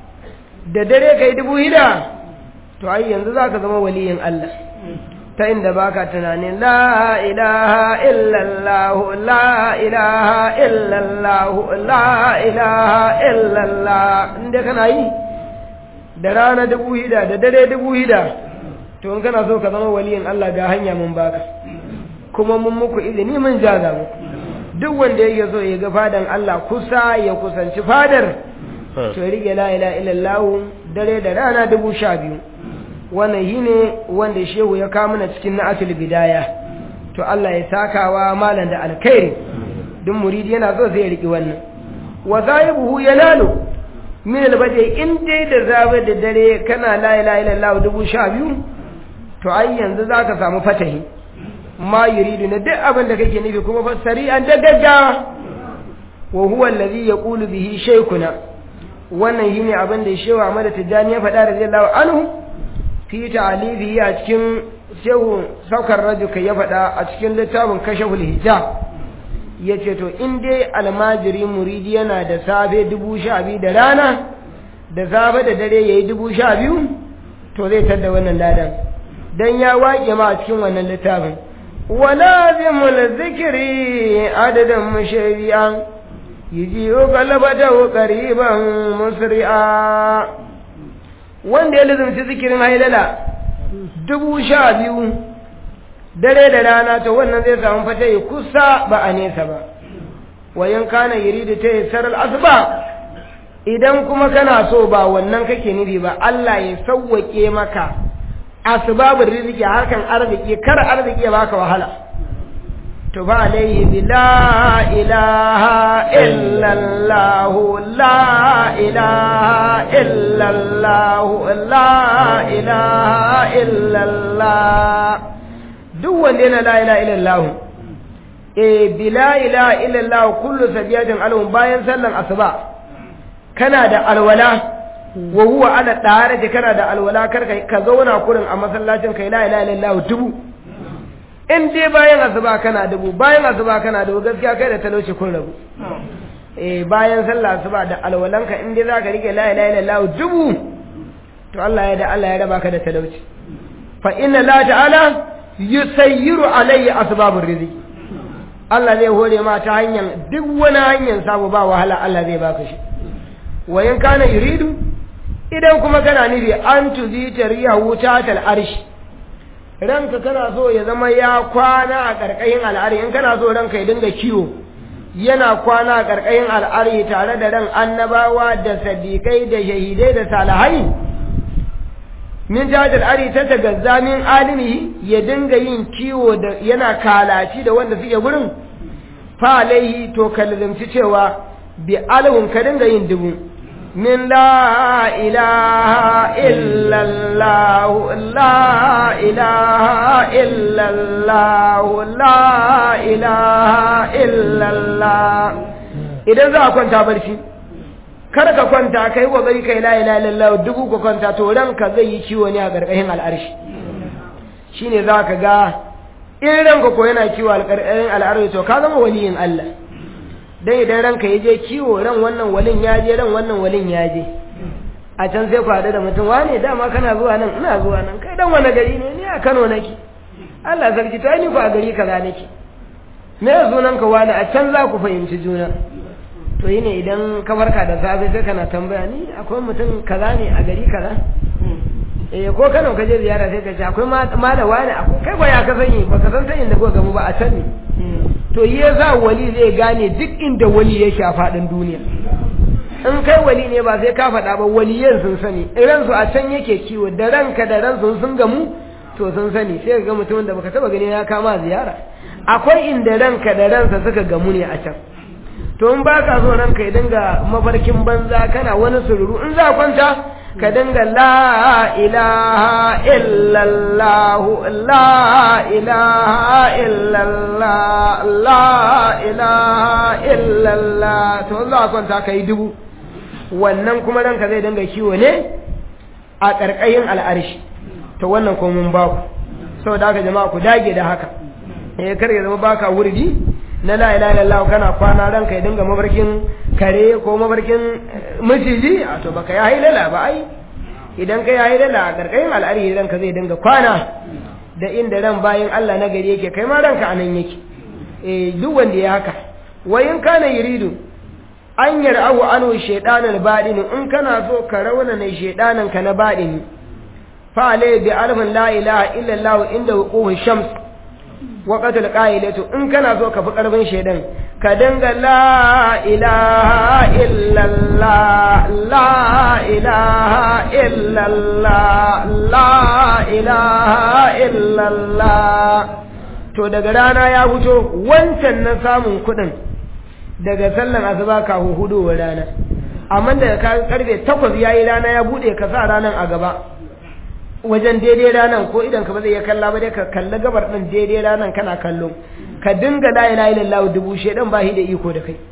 da dare ka yi dubu shida to ai yanzu za ka zama waliyin Allah ta inda baka tunanin la ilaha illallah la ilaha illallah la ilaha illallah inda kana yi da rana dubu hida da dare dubu hida to in kana so ka zama waliyin Allah ga hanya mun baka kuma mun muku izini mun jaza muku duk wanda yake so ya ga fadan Allah kusa ya kusanci fadar to rike la ilaha illallah dare da rana dubu sha biyu wannan shi ne wanda shehu ya kawo mana cikin na'atul bidaya to Allah ya sakawa malam da alkhairi duk muridi yana so zai riki wannan wa zaibuhu yanalu min albade in dai da zabe da dare kana la ilaha illallah dubu sha biyu to ai yanzu zaka samu fatahi ma yuridu na duk abin da kake nufi kuma fa sari'an da gaggawa wa huwa allazi yaqulu bihi shaykhuna wannan shine abin da shehu Ahmad Tijani ya faɗa radiyallahu anhu fi ta'alifi a cikin shehu saukar rajuka ya faɗa a cikin littafin kashaful hijab ya ce to in dai almajiri muridi yana da safe dubu sha biyu da rana da safe da dare ya yi dubu sha biyu to zai tadda wannan ladan don ya waƙe ma a cikin wannan littafin walazimul zikiri adadin mashari'an yi galabata qariban musri'a wanda ya lizumci zikirin hailala dubu sha biyu dare da rana to wannan zai samu fata ya kusa ba a nesa ba wayan kana yuridu ta yasar asuba idan kuma kana so ba wannan kake nufi ba Allah ya sauwake maka asbabul rizqi harkan arziki kar arziki ya baka wahala to ba alaihi bi la ilaha illa allah la ilaha illa allah la ilaha illa allah duk wanda yana la ilaha illa allah eh bi la ilaha illa allah kullu sabiyatin alhum bayan sallan asuba kana da alwala wa huwa ala tare da kana da alwala kar ka zauna kurin a masallacin kai la ilaha illallah dubu in dai bayan asuba kana dubu bayan asuba kana dubu gaskiya kai da talauci kun rabu eh bayan sallah asuba da alwalanka in dai zaka rike la ilaha illallah dubu to Allah ya da Allah ya raba ka da talauci fa inna la ta'ala yusayyiru alayhi asbabur rizq Allah zai hore ma ta hanyar duk wani hanyar samu ba wahala Allah zai baka shi wayan kana yuridu idan kuma kana nufi an tuzi tariya wuta tal arshi ranka kana so ya zama ya kwana a ƙarƙashin al'ari in kana so ranka ya dinga kiwo yana kwana a ƙarƙashin al'ari tare da ran annabawa da sadiƙai da shahidai da salihai min jajal ari ta tagazza min alimi ya dinga yin kiwo da yana kalaci da wanda suke gurin fa alaihi to ka lazimci cewa bi alhun ka dinga yin dubu min la ilaha illallah la ilaha illallah la ilaha illallah idan za a kwanta barci kar ka kwanta kai wa gari kai la ilaha illallah dubu ka kwanta to ranka zai yi ciwo ne a gargashin al'arshi shine za ka ga in ranka ko yana kiwo alƙarƙarin al'arzi to ka zama waliyin Allah dan idan ranka ya je kiwo ran wannan walin ya je ran wannan walin ya je a can sai ku haɗu da mutum wane dama kana zuwa nan ina zuwa nan kai dan wani gari ne ni a Kano nake Allah sarki to ni ku a gari kaza nake me sunan ka wani a can za ku fahimci juna to yi ne idan ka farka da safe sai kana tambaya ni akwai mutum kaza ne a gari kaza eh ko Kano ka je ziyara sai ka ce akwai malawa ne akwai kai ba ya ka sani ba ka san sanin da kuka gamu ba a can ne to yi za wali zai gane duk inda wali yake a faɗin duniya in kai wali ne ba sai ka faɗa ba waliyan sun sani iran su a can yake kiwo da ranka da ran sun sun gamu to sun sani sai ga mutumin da baka taba gani ya kama ziyara akwai inda ranka da ransa suka gamu ne a can to in baka so ranka ya dinga mafarkin banza kana wani sururu in za kwanta ka dinga la ilaha illallah la ilaha illallah la ilaha illallah to za a kwanta ka yi dubu wannan kuma ranka zai dinga kiwo ne a ƙarƙayin al'arshi to wannan ko mun baku saboda haka jama'a ku dage da haka eh kar ya zama baka wurdi na la ilaha illallah kana kwana ranka ya dinga mabarkin kare ko mabarkin maciji a to baka yayi lala ba ai idan ka yayi lala a karkarin al'ari ranka zai dinga kwana da inda ran bayan Allah na gari yake kai ma ranka anan yake eh duk wanda ya haka wayin kana yuridu an yar'ahu anu shaytanul badin in kana so ka rauna ne shaydanan ka na badini fa alai bi alfin la ilaha illallah inda wuquhu shams waƙatul ƙa'ilatu in kana so ka fi ƙarfin shaidan ka dinga la ilaha illallah la ilaha illallah la ilaha illallah to daga rana ya fito wancan na samun kuɗin daga sallan asuba kafin hudowar rana amma daga karfe takwas yayi rana ya buɗe ka sa ranar a gaba wajen daidai ranan ko idan ka ba zai iya kalla ba dai ka kalli gabar din daidai ranan kana kallo ka dinga la ilaha illallah dubu shedan ba shi da iko da kai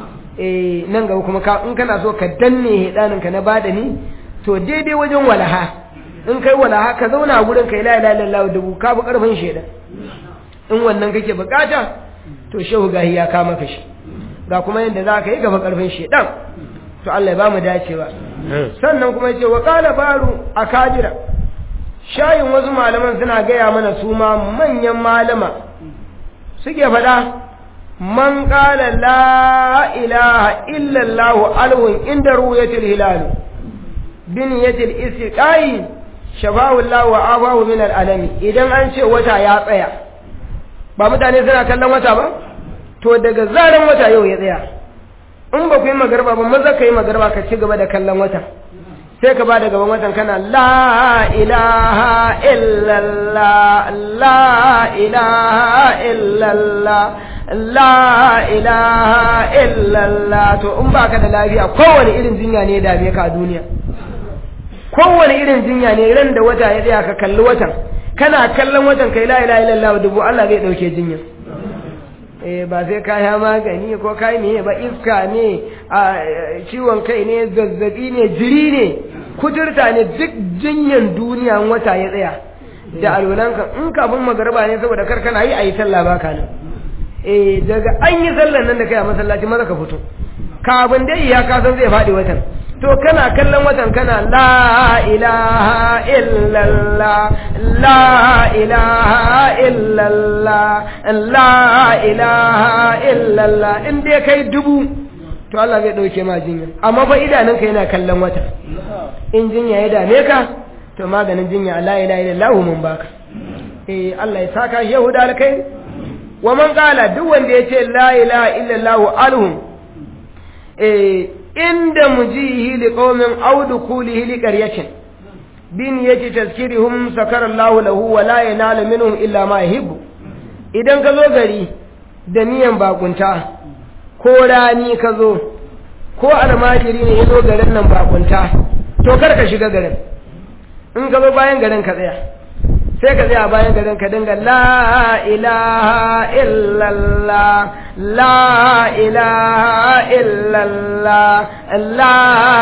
eh nan gaba kuma ka in kana so ka danne hedanin ka na badani to daidai wajen walaha in kai walaha ka zauna a gurin kai la ilaha illallah dubu ka bi karfin shedan in wannan kake bukata to shehu gahi ya kama ka shi ga kuma yanda za ka yi gaba karfin shedan to Allah ya ba mu dacewa sannan kuma yace wa qala baru akajira shayin wasu malaman suna gaya mana su ma manyan malama suke faɗa man ƙala la ilaha illallah alwun inda ruwayatul hilal bin yatil istiqai shafa'ullah wa abahu min al'alami idan an ce wata ya tsaya ba mutane suna kallon wata ba to daga zaran wata yau ya tsaya in ba ku yi magarba ba maza ka yi magarba ka ci gaba da kallon wata sai ka ba da gaban watan kana la ilaha illallah la ilaha illallah la ilaha illallah to in baka da lafiya kowane irin jinya ne dame ka a duniya kowane irin jinya ne ran da wata ya tsaya ka kalli watan kana kallon watan kai la ilaha illallah dubu Allah zai dauke jinya eh ba sai ka ya magani ko kai ne ba iska ne a ciwon kai ne zazzabi ne jiri ne kuturta ne duk jinyan duniya wata ya tsaya da alwalanka in kafin magarba ne saboda kar kana yi a yi sallah baka nan eh daga an yi sallan nan da kai a masallaci maza ka fito kafin dai ya ka san zai faɗi watan to kana kallon watan kana la ilaha illallah la ilaha illallah la ilaha illallah in dai kai dubu to Allah zai dauke ma jinya amma fa idanunka yana kallon wata in jinya ya dame ka to maganin jinya la ilaha illallah mun baka eh Allah ya saka shehu da alkai wa man qala duk wanda yace la ilaha illallah alhum eh inda mujihi liqaumin aw dukulihi liqaryatin bin yaji tazkirihum sakara Allah lahu wa la yanalu minhum illa ma yuhibbu idan ka zo gari da niyan bakunta ko rani ka zo ko almajiri ne ya zo garin nan bakunta to kar ka shiga garin in ka zo bayan garin ka tsaya sai ka tsaya bayan garin ka dinga la ilaha illallah la ilaha illallah la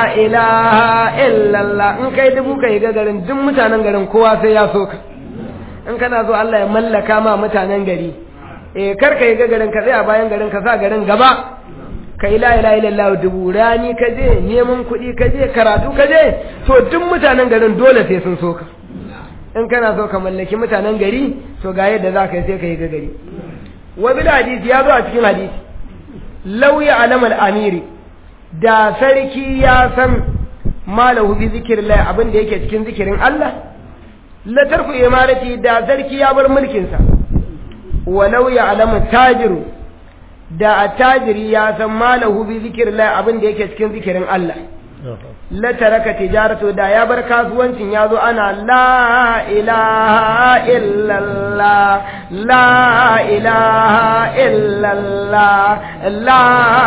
ilaha illallah in kai dubu ka yi ga garin duk mutanen garin kowa sai ya so ka in kana so Allah ya mallaka ma mutanen gari eh kar ka yi ga garin ka tsaya bayan garin ka sa garin gaba ka yi la ilaha illallah dubu rani ka je neman kuɗi ka je karatu ka je to duk mutanen garin dole sai sun so ka in kana so ka mallaki mutanen gari to ga yadda za ka yi sai ka yi ga gari wa bil hadisi ya zo a cikin hadisi lauya alamal amiri da sarki ya san malahu bi zikirillah abin da yake cikin zikirin Allah la tarku imarati da sarki ya bar mulkin sa walau ya alamu tajiru da attajiri ya san malahu bi zikirillah abin da yake cikin zikirin Allah la taraka tijaratu da ya bar kasuwancin ya zo ana la ilaha illallah la ilaha illallah la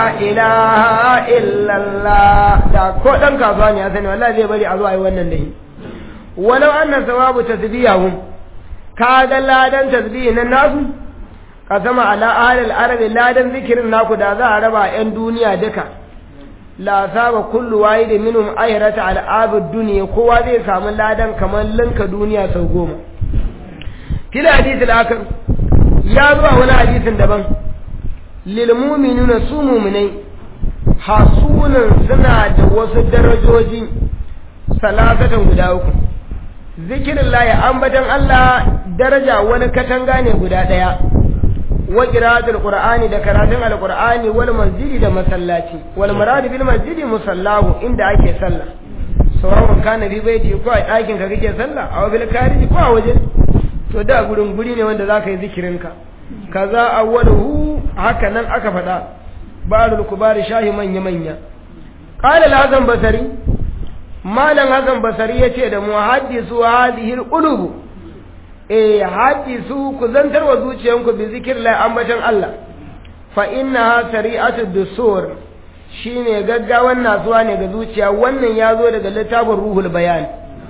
ilaha illallah da ko dan kasuwa ne ya sani wallahi zai bari a zo a yi wannan da shi walau anna sawabu tasbihahum kaga ladan tasbihi nan nasu kasama ala ahlil arabi ladan zikirin naku da za a raba yan duniya duka la saba kullu wahidin minhum ayrata al abud dunya kowa zai samu ladan kamar linka duniya sau goma kila hadisi akar ya zuwa wani hadisin daban lil mu'minuna su mu'minai hasunan suna da wasu darajoji salasatan guda uku zikirin layi ambatan Allah daraja wani katanga ne guda ɗaya wa qira'atul qur'ani da karatun alqur'ani wal masjidi da masallaci wal murad bil masjidi musallahu inda ake sallah sawa'un kana bi baiti ko a ɗakin ka kake sallah aw bil kariji ko a waje to da gurin guri ne wanda zaka yi zikirin ka kaza awwaluhu haka nan aka faɗa barul kubari shahi manya manya qala al-hazan basari malam hazan basari yace da mu haddisu hadhihi al-qulub eh hadisu ku zantar wa zuciyanku bi zikrillah ambatan Allah fa innaha sari'atu dusur shine gaggawan nasuwa ne ga zuciya wannan yazo daga littafin ruhul bayan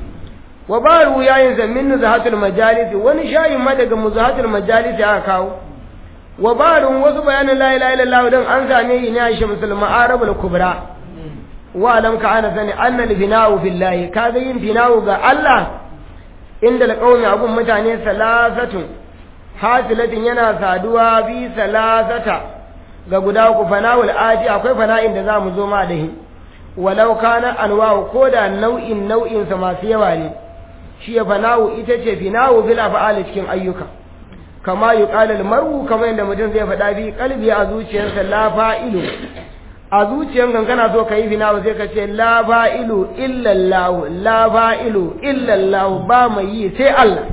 wa baru yayin zamin nuzahatul majalis wani shayin ma daga muzahatul majalis aka kawo wa barun wasu bayanin la ilaha illallah dan an same yi ne a shamsul ma'arabul kubra wa lam ka ana sani annal bina'u billahi kaga yin bina'u ga Allah inda alƙawmi abun mutane salasatun hasilatin yana saduwa bi salasata ga guda ku fana'ul aji akwai fana'in da za mu zo ma da shi walau kana anwa'u ko da nau'in nau'in sa masu yawa ne shi ya fana'u ita ce fina'u bil af'al cikin ayyuka kama yuqalu al mar'u kamar yadda mutum zai faɗa bi qalbi a zuciyarsa la fa'ilu a zuciyan kankana so ka yi fina sai ka ce la fa'ilu illallahu la fa'ilu illallahu ba mai yi sai Allah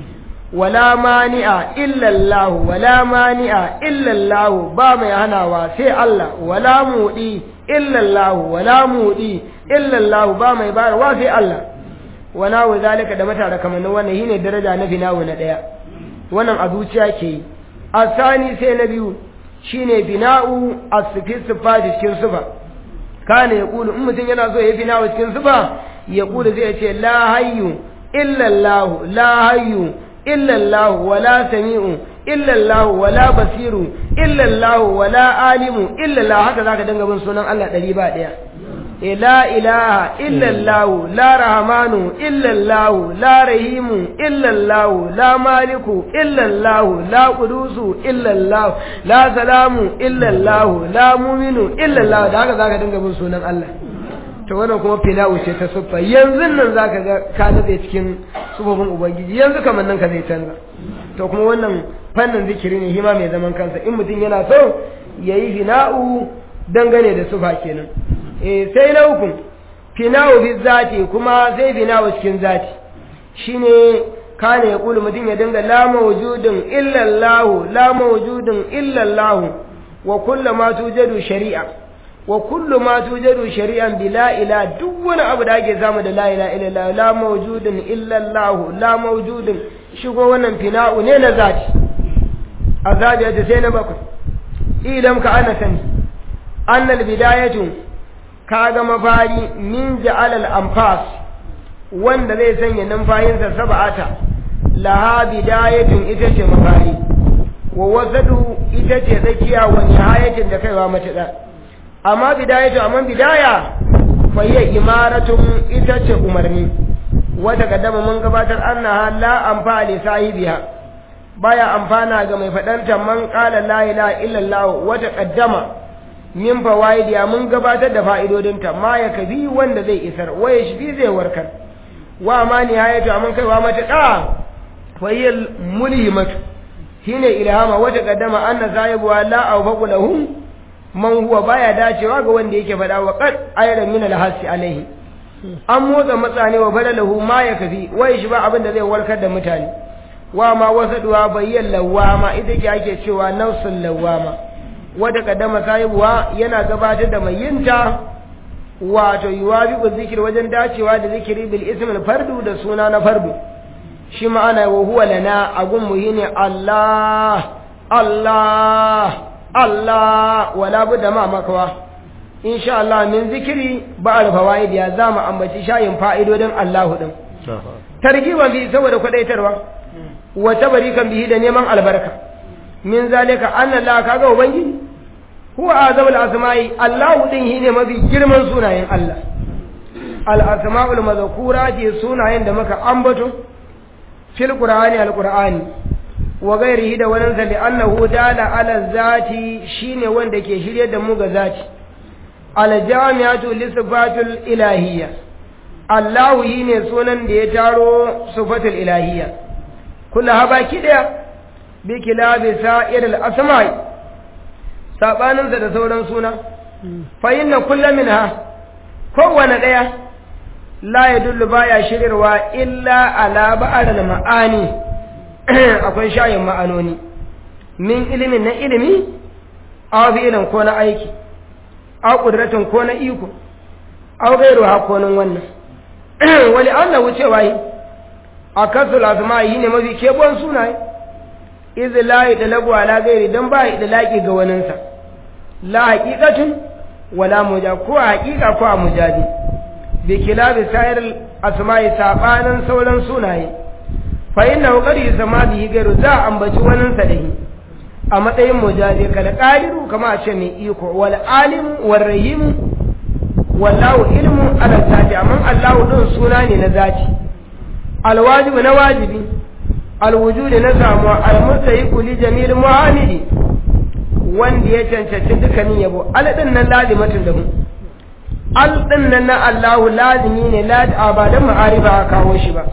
wala mani'a illallahu wala mani'a illallahu ba mai hanawa sai Allah wala mudi illallahu wala mudi illallahu ba mai bayarwa sai Allah wana wa zalika da matara kamar wannan shine daraja na finawo na daya wannan a zuciya ke yi asani sai na biyu shine bina'u as-sifat cikin sifa kana ya kulu in mutum yana so ya bina'u cikin sifa ya kulu zai ce la hayyu illa Allah la hayyu illa Allah wala sami'u illa Allah wala basiru illa Allah wala alimu illa Allah haka zaka dinga bin sunan Allah ɗari ba ɗaya لا إله إلا الله لا رحمن إلا الله لا رحيم إلا الله لا مالك إلا الله لا قدوس إلا الله لا سلام إلا الله لا مؤمن إلا الله da haka zaka dinga bin sunan Allah to wannan kuma filawu ce ta suffa yanzu nan zaka ga ka nade cikin sufofin ubangiji yanzu kamar nan ka zai canza to kuma wannan fannin zikiri ne hima mai zaman kansa in mutum yana so yayi fina'u dangane da sufa kenan eh sai na uku finawo fi zati kuma sai finawo cikin zati shine kana ya kulu mutum ya dinga la mawjudun illa Allah la mawjudun illa Allah wa kullu ma tujadu shari'a wa kullu ma tujadu shari'an bi la ila duk wani abu da ake samu da la ilaha illallah la mawjudun illa Allah la mawjudun shigo wannan finawo ne na zati azabi da sai na bakwai idan ka ana sani annal bidayatu kaga mafari min ja'al al anfas wanda zai sanya numfayinsa sab'ata laha bidayatun ita ce mafari wa wasadu ita ce tsakiya wa nihayatin da kaiwa matuƙa amma bidayatu amma bidaya fa hiya imaratun ita ce umarni wata kaddama mun gabatar annaha la anfa li sahibiha baya amfana ga mai fadanta man qala la ilaha illallah wata kaddama min fawaidiya mun gabatar da fa'idodinta ma ya kabi wanda zai isar waye shi zai warkar wa ma nihayatu amma kaiwa matuƙa fa hiya mulhimatu shine ilhama wata kaddama anna sahibuha la awfaqu lahum man huwa baya dacewa ga wanda yake faɗa wa qad ayran min al-hasi alaihi an motsa matsane wa badalahu ma ya kafi wai shi ba abin da zai warkar da mutane wa ma wasaduwa bayyan lawama ita ke ake cewa nafsul lawama wata kaddama sahibuwa yana gabatar da mai yinta wato yuwabi ku zikir wajen dacewa da zikiri bil ismil fardu da suna na fardu shi ma'ana wa huwa lana agun muhini Allah Allah Allah wala budda ma makawa insha Allah min zikiri ba alfawaid ya zama ambaci shayin fa'idodin Allahu din targiban bi saboda kwadaitarwa wa tabarikan bihi da neman albarka min zalika anna Allah kaga ubangiji huwa azamul asma'i Allahu din shine mafi girman sunayen Allah al asma'ul mazkura ce sunayen da muka ambato fil qur'ani al qur'ani wa gairihi da wannan sa annahu dala ala zati shine wanda ke shirye da mu ga zati al jami'atu li sifatul ilahiyya Allahu ne sunan da ya taro sifatul ilahiyya kullu habaki daya bi kilabi sa'ir al asma'i sabanin da sauran suna fa inna kullu minha kowane daya la yadullu baya shirirwa illa ala ba'al ma'ani akwai shayin ma'anoni min ilimin na ilimi aw fi'ilin ko na aiki aw qudratin ko na iko aw gairu hakonin wannan wali Allah wucewa yi akasul asma'i ne mafi kebon sunaye iz la yadlagu ala gairi dan ba idlaqi ga waninsa la haqiqatun wala muja ko haqiqa ko mujadi bi kilabi sa'ir asma'i sabanan sauran sunaye fa inna qad yusma bihi gairu za ambaci wannan sa dahi a matsayin mujadi kal qadiru kama a ce mai iko wal alim wal rahim wallahu ilmu ala zati amma Allahu din suna ne na zati al wajibu na wajibi al wujudi na samuwa al mustahiqu li jamil muhamidi wanda ya cancanci dukkanin yabo al din nan lazimatun da mu al din nan na Allahu lazimi ne la ba dan ma'arifa a kawo shi ba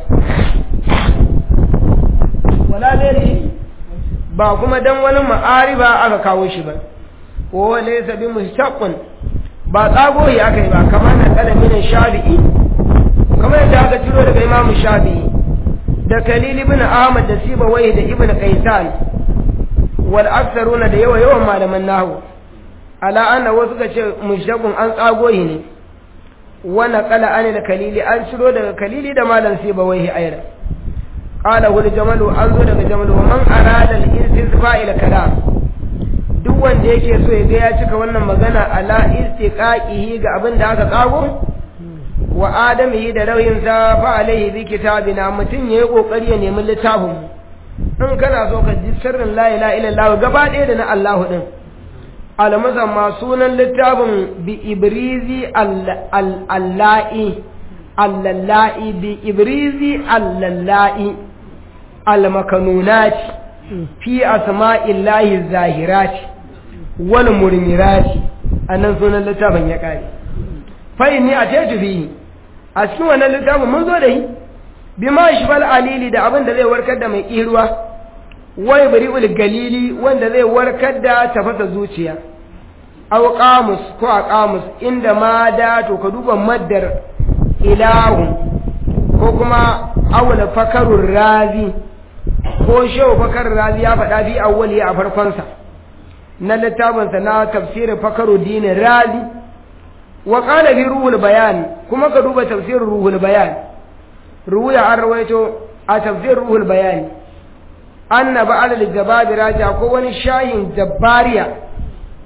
wala gairi ba kuma dan wani ma'ariba aka kawo shi ba ko laysa bi mushtaqqun ba tsago yi aka yi ba kamar na kalamin shafi'i kamar yadda aka ciro daga imamu shafi'i da kalil ibn ahmad da sibawai da ibn qaisan wal aktharuna da yawa yawan malaman nahwu ala anna wasu ka ce mushtaqun an tsago yi ne wa naqala an da kalili an ciro daga kalili da malam sibawai ayra qala hul jamalu an zo daga jamalu man arada al istisfa ila kalam duk wanda yake so ya ga ya cika wannan magana ala istiqaqihi ga abin da aka tsago wa adamihi da rauyin sa fa alaihi bi kitabina mutun yayi kokari ya nemi littafin in kana so ka ji sirrin la ilaha illallah gaba ɗaya da na Allah din almazan ma sunan littafin bi ibrizi allahi allallai bi ibrizi allallai almakanunati fi asma'illahi zahirati wal murmirati annan sunan littafin ya kare fa inni ataitu fi a cikin wannan littafin mun zo da shi bima shifal alili da abin da zai warkar da mai kirwa wai bari'ul galili wanda zai warkar da tafasa zuciya aw qamus ko a qamus inda ma da to ka duba maddar ilahu ko kuma awla fakarur razi ko shehu fakar razi ya faɗa bi awwali a farkonsa na littafinsa na tafsirin fakaru dinin razi wa qala fi ruhul bayan kuma ka duba tafsirin ruhul bayan ruwaya an rawaito a tafsirin ruhul bayan anna ba'al al-jababira ja ko wani shayin jabbariya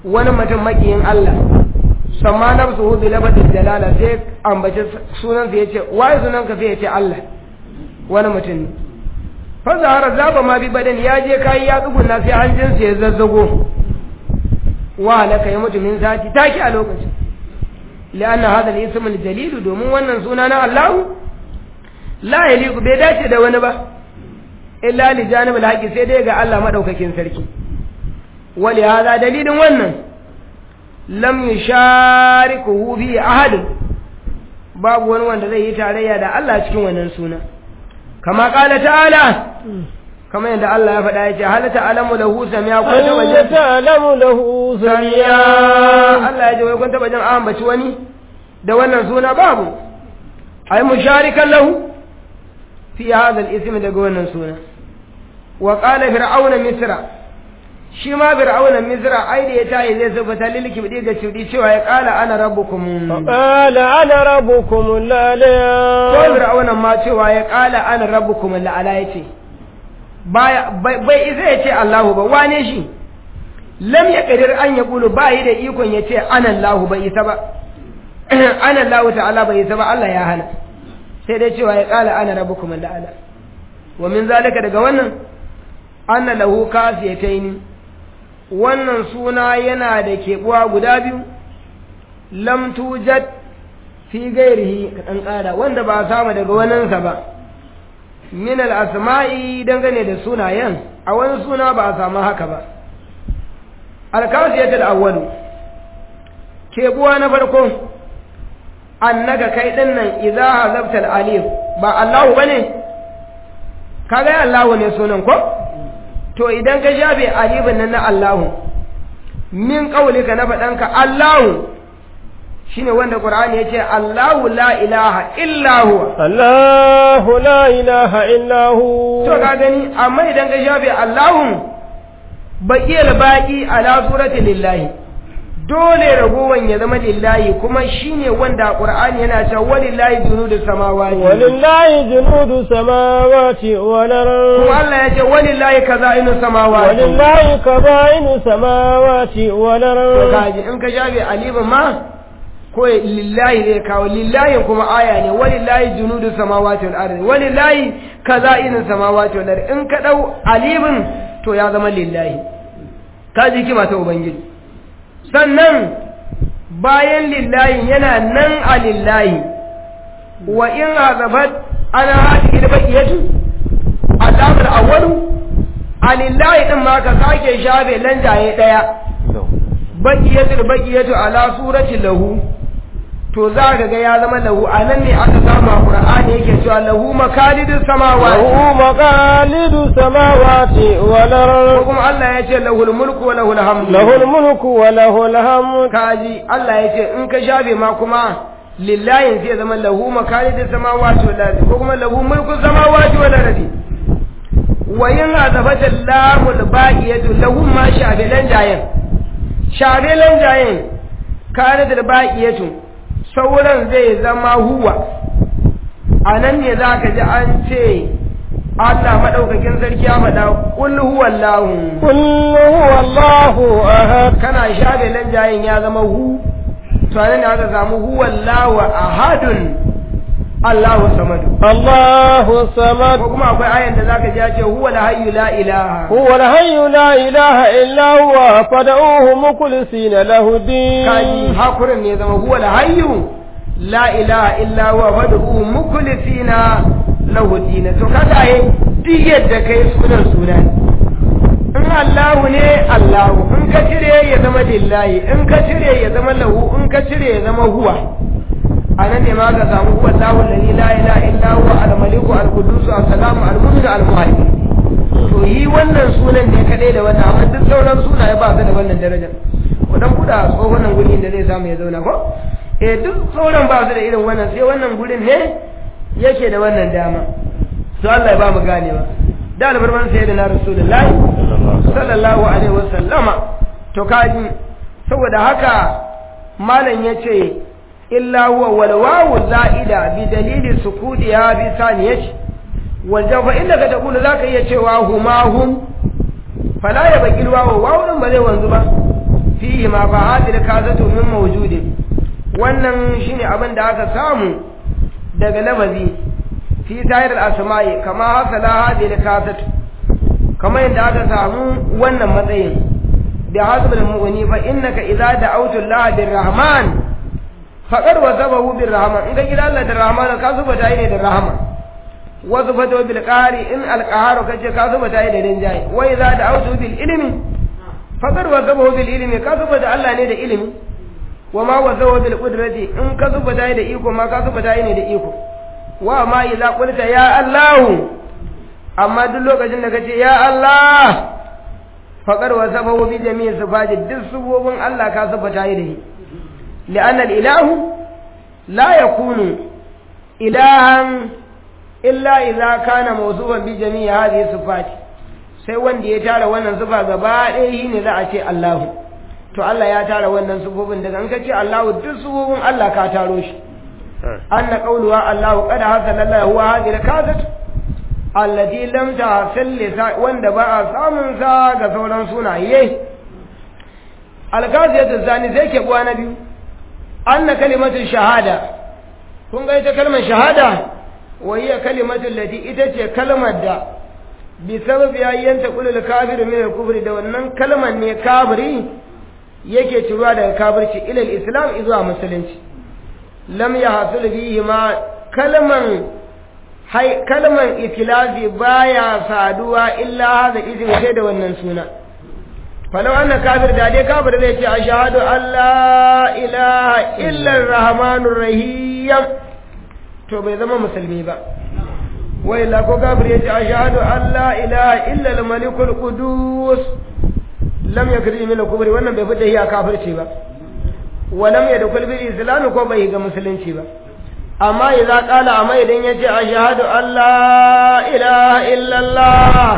wani mutum makiyin Allah samma nafsuhu bi labadil jalala sai ambaci sunan sa yace wai sunan ka sai yace Allah wani mutum ne fa zahara zaba ma bi badan ya je kai ya tsugunna sai hanjin sa ya zazzago wa halaka ya mutu min zati taki a lokacin لأن هذا الاسم الجليل domin wannan suna na Allah la yaliqu bai dace da wani ba illa li janibul haqi sai dai ga Allah madaukakin sarki wali hada dalilin wannan lam yusharikuhu bi ahad babu wani wanda zai yi tarayya da Allah cikin wannan suna kama qala ta'ala kama yadda Allah ya faɗa yace hal ta'lamu lahu samiya ko ta waje هل تعلم له samiya سميا Allah ya ce wai kun taba jin an ambaci wani da wannan suna babu ai musharikan lahu fi hadha al-ism daga wannan suna wa qala fir'auna misra shi ma fir'auna misra ai da ya tayi zai sufata lilki bidi ga cudi cewa ya qala ana rabbukum قال أنا ربكم ko الأعلى fir'auna ma cewa ya qala ana rabbukum la'ala yace baya bai bai isa yace Allahu ba wane shi lam yaqdir an yaqulu ba yi da ikon yace ana Allahu bai isa ba ana Allahu ta'ala bai isa ba Allah ya hana sai dai cewa ya qala ana rabbukum la'ala wa min zalika daga wannan anna lahu kasiyataini wannan suna yana da keɓuwa guda biyu lam tujad fi gairihi ka ɗan ƙara wanda ba a samu daga waninsa ba min al'asma'i dangane da sunayen a wani suna ba a samu haka ba alkasiyatul awwalu keɓuwa na farko annaka kai ɗin nan idza hazabta al-alif ba Allahu bane kaga Allahu ne sunan ko to idan ka shafe alifin nan na Allahu min qaulika na faɗanka Allahu shine wanda Qur'ani yace Allahu la ilaha illa huwa الله لا إله إلا هو to ka gani amma idan ka shafe Allahu baqiyal baqi ala surati lillahi dole ragowan ya zama lillahi kuma shine wanda Qur'ani yana cewa walillahi junudus samawati ولله جنود السماوات والأرض kuma Allah ya ce walillahi kaza'inus samawati ولله كبائن السماوات to والأرض kaji in ka shafe alifin ma ko lillahi zai kawo lillahi kuma aya ne walillahi junudu samawati wal ardi walillahi kaza'in samawati wal ardi in ka dau alifin to ya zama lillahi kaji kima ta ubangiji sannan bayan lillahi yana nan a lillahi wa in azabat ana hadi baqiyatu azabul awwalu a lillahi din ma ka sake shafe lanjaye daya baqiyatul baqiyatu ala surati lahu to za ka ga ya zama lahu a nan ne aka samu a qur'ani yake cewa lahu makalidus samawati له مقاليد السماوات ko والأرض kuma Allah ya ce lahul mulku wa lahul hamdu له الملك وله الحمد kaji Allah ya ce in ka shafe ma kuma lillahi sai ya zama lahu makalidus samawati wal ardi ko kuma lahu mulku samawati wal ardi wa in azabata lamul baqiyatu lahu ma shafilan jayen shafilan jayen kana da baqiyatu sauran zai zama huwa anan ne zaka ji an ce Allah madaukakin sarki ya faɗa qul huwallahu قل هو الله أحد kana shafe lanjayin ya zama hu to anan ne aka samu huwallahu ahadun Allahu samad الله ko الصمد kuma akwai ayan da zaka ji ya ce huwal hayyu la ilaha هو الحي لا إله إلا هو فدعوه مخلصين له الدين kaji hakurin ne zama huwal hayyu la ilaha illa huwa fad'uhu mukhlisina lahu din to kaga ai duk yadda kai sunan sunan in Allahu ne Allahu in ka cire ya zama lillahi in ka cire ya zama lahu in ka cire ya zama huwa anan ne ma ka samu huwa Allahu alladhi la ilaha illa huwa al-maliku al-qudus as-salamu al-mu'min al-muhaymin to yi wannan sunan ne kadai da wannan amma duk sauran sunaye ba su da wannan darajar ku dan kuda tsohon nan gurin da zai samu ya zauna ko eh duk sauran ba su da irin wannan sai wannan gurin ne yake da wannan dama to Allah ya ba mu ganewa da albarman sayyidina rasulullahi sallallahu alaihi wasallama to kaji saboda haka malam yace illa huwa wal wawu za'ida bi dalili sukudiha bi saniyati wal jafa inda ka taqulu zaka iya cewa huma hum fala ya baki wawu wawu din ba zai wanzu ba fihi ma fa hadil kasatu min mawjudin wannan shine abin da aka samu daga lafazi fi tayar al-asma'i kama hasala hadil kasatu kama yadda aka samu wannan matsayin da hasbul mu'mini fa innaka idza da'awtu Allah birrahman faqad wasabahu birrahman in ka kira Allah da rahman ka zuba ta ne da rahman wasu fata bil qari in al qaharu kace ka zuba ta da rinjaye wa idza da'awtu bil ilmi faqad wasabahu bil ilmi ka zuba da Allah ne da ilimi wa ma wasabahu bil qudrati in ka zuba ta da iko ma ka zuba ta ne da iko wa ma idza qulta ya Allah amma duk lokacin da kace ya Allah faqad wasabahu bi jami'i sifati duk subobin Allah ka zuba ta da shi li'anna al ilahu la yakunu ilahan illa idza kana mawsuufan bi jami'i hadhihi sifati sai wanda ya tara wannan sifa gaba ɗaya shine za a ce Allahu to Allah ya tara wannan sifofin daga an kace Allahu duk sifofin Allah ka taro shi anna qawluha Allahu qad hasala lahu huwa hadhihi al-kazat allati lam tahsil wanda ba a samun sa ga sauran sunaye al-kaziyatu zani zai ke buwa na biyu anna kalimatu shahada kun ga ita kalmar shahada وهي كلمة التي إتت كلمة دا بسبب أن تقول الكافر من الكفر دا ونن كلمة ني كافري yake ciruwa daga kafirci ilal islam izuwa musulunci lam ya hasul fihi ma kalman hai kalman ikhlasi baya saduwa illa hada izin sai da wannan suna falau anna kafir da dai kafir zai ce ashhadu an la ilaha illa arrahmanur rahim to bai zama musulmi ba wai la ko kafir yace ashhadu an la ilaha illa al-malikul qudus lam yakri min al-kufr wannan bai fita hiya kafirci ba wa lam yadkhul bil islam ko bai ga musulunci ba amma idza qala amma idan yace ashhadu an la ilaha illa allah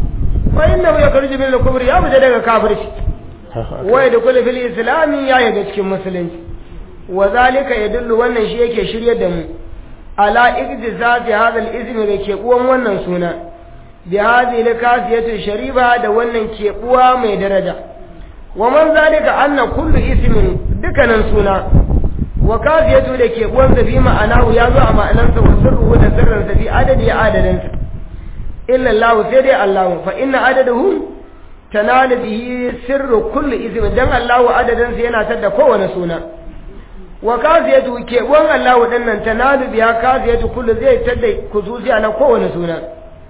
fa innahu yakhruju min al-kufr ya fita daga kafirci wa yadkhul bil islam ya yaga cikin musulunci wa zalika yadullu wannan shi yake shiryar da mu ala ijtizati hadha al-ism da ke uwan wannan suna bi hadhihi al-kasiyatu shariba da wannan ke uwa mai daraja wa man zalika anna kullu ismin dukanan suna wa kasiyatu da ke uwan sa bi ma'anahu ya zo a ma'anansa wa sirruhu da sirrin sa bi adadi adadin sa illa Allah sai dai Allah fa inna adadahu tanalu bihi sirru kulli ismin dan Allah adadin sa yana tada kowane suna wa kafiyatu ke wan Allah wadannan tanalu biya kafiyatu kullu zai tada kuzuziya na kowane suna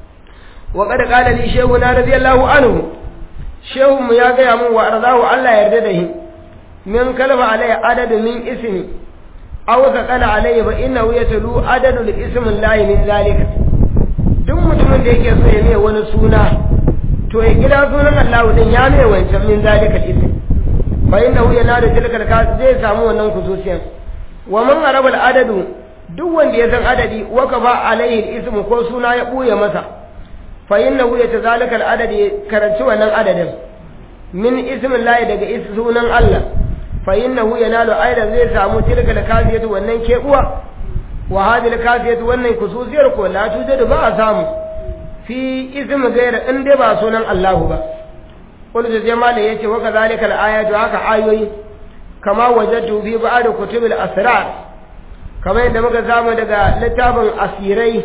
wa qad qala li shehu na radiyallahu anhu shehu mu ya gaya mun wa arzahu Allah yarda da shi min kalfa alai adadu min ismi aw qala alai fa innahu yatlu adadu li ismi Allah min zalika duk mutumin da yake so ya mai wani suna to ya gida sunan Allah din ya mai wancan min zalika ismi fa innahu yanadu tilkal ka zai samu wannan kususiyan wa man arabal adadu duk wanda ya san adadi wa ka ba alaihi ismu ko suna ya buye masa fa innahu yatazalika al adadi karanci wannan adadin min ismin lahi daga sunan Allah fa innahu yanalu aidan zai samu tilkal kafiyatu wannan kebuwa wa hadhihi kafiyatu wannan kususiyar ko la tujadu ba a samu fi ismi gaira in dai ba sunan Allahu ba قلت زي ما لي يتي وكذلك الآيات هكا آيوي كما وجدت في بعض كتب الأسرار كما عندما كزام دقا لتاب أسيري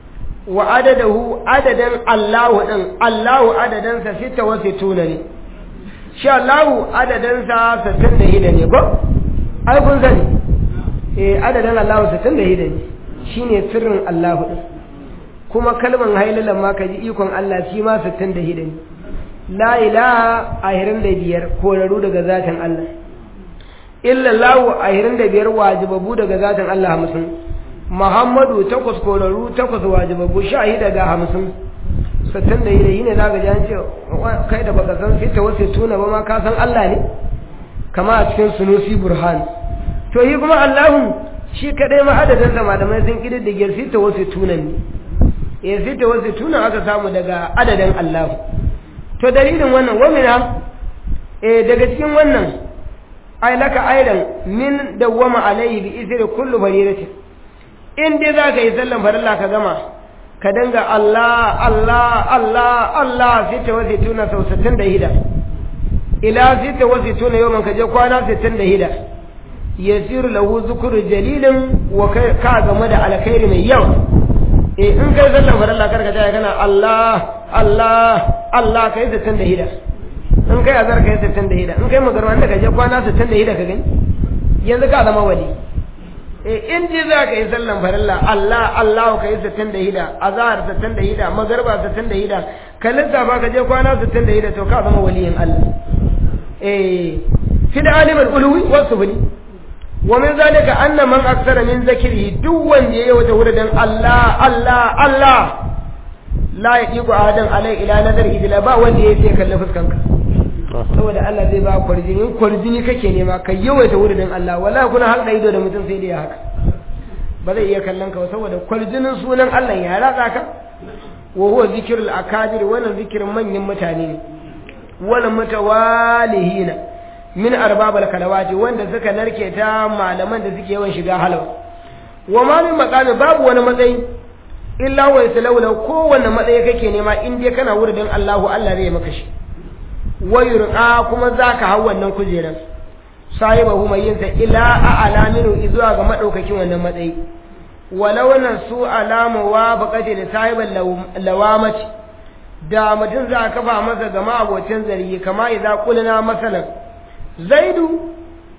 وعدده عددا الله دن الله عددا ستة وستون لي شاء الله عددا ستين هيدا ko ai kun sani eh adadin Allah 60 ne shine sirrin Allah din kuma kalman hailalan ma kaji ikon Allah shi ma 60 ne la ilaha ahirin da biyar koraru daga zatin Allah illallahu ahirin da biyar wajibabu daga zatin Allah hamsin Muhammadu takwas koraru takwas wajibabu shahi daga hamsin sattan da yi ne za ga jan ce kai da baka san sai ta wasu tuna ba ma ka san Allah ne kama a cikin sunusi burhan to yi kuma Allahun shi kadai ma adadin da malamai sun kididdige sai ta wasu tunan ne ya sai ta wasu tunan aka samu daga adadin Allahu to dalilin wannan wamina eh daga cikin wannan ai laka aidan min dawwama alaihi bi isri kullu faridati in dai zaka yi sallan farilla ka gama ka danga Allah Allah Allah Allah sai ta wace tuna sau 60 da hida ila sita wasu tuna yau ka je kwana sittin da hida yasiru lahu zukuru jalilin wa ka game da alkhairi mai yawa eh in kai sallan farilla karka ta kana Allah Allah Allah kai sittin da hida in kai azar kai sittin da hida in kai magarwa da ka je kwana sittin da hida ka gani yanzu ka zama wali eh in ji za ka yi sallan farilla Allah Allah ka yi sittin da hida azhar sittin da hida magarba sittin da hida ka lissafa ka je kwana sittin da hida to ka zama waliyin Allah eh fi da alimul ulwi wasu bani wa min zalika anna man aksara min zakiri duk wanda yayi wata wurin Allah Allah Allah la yaqiqu ahadan alai ila nazar idila ba wanda yayi sai kalle fuskanka saboda Allah zai ba kwarjini kwarjini kake nema ka yawaita wurin Allah wallahi kuna halda ido da mutum sai dai haka ba zai iya kallon ka saboda kwarjinin sunan Allah ya ratsa ka wa huwa zikrul akadir wannan zikirin manyan mutane ne wala mutawalihina min arbabal kalawati wanda suka narke ta malaman da suke yawan shiga halwa wa ma min maqami babu wani matsayi illa wa yasalawla kowanne matsayi kake nema in dai kana wurin Allahu Allah zai maka shi wa yurqa kuma zaka hau wannan kujeran sahibahu mai yin sa ila a'la minhu zuwa ga madaukakin wannan matsayi walau nan su alamu wa baqati da sahibal lawamati da mutum za a kafa masa gama abocin zargi kama idza qulna masalan zaidu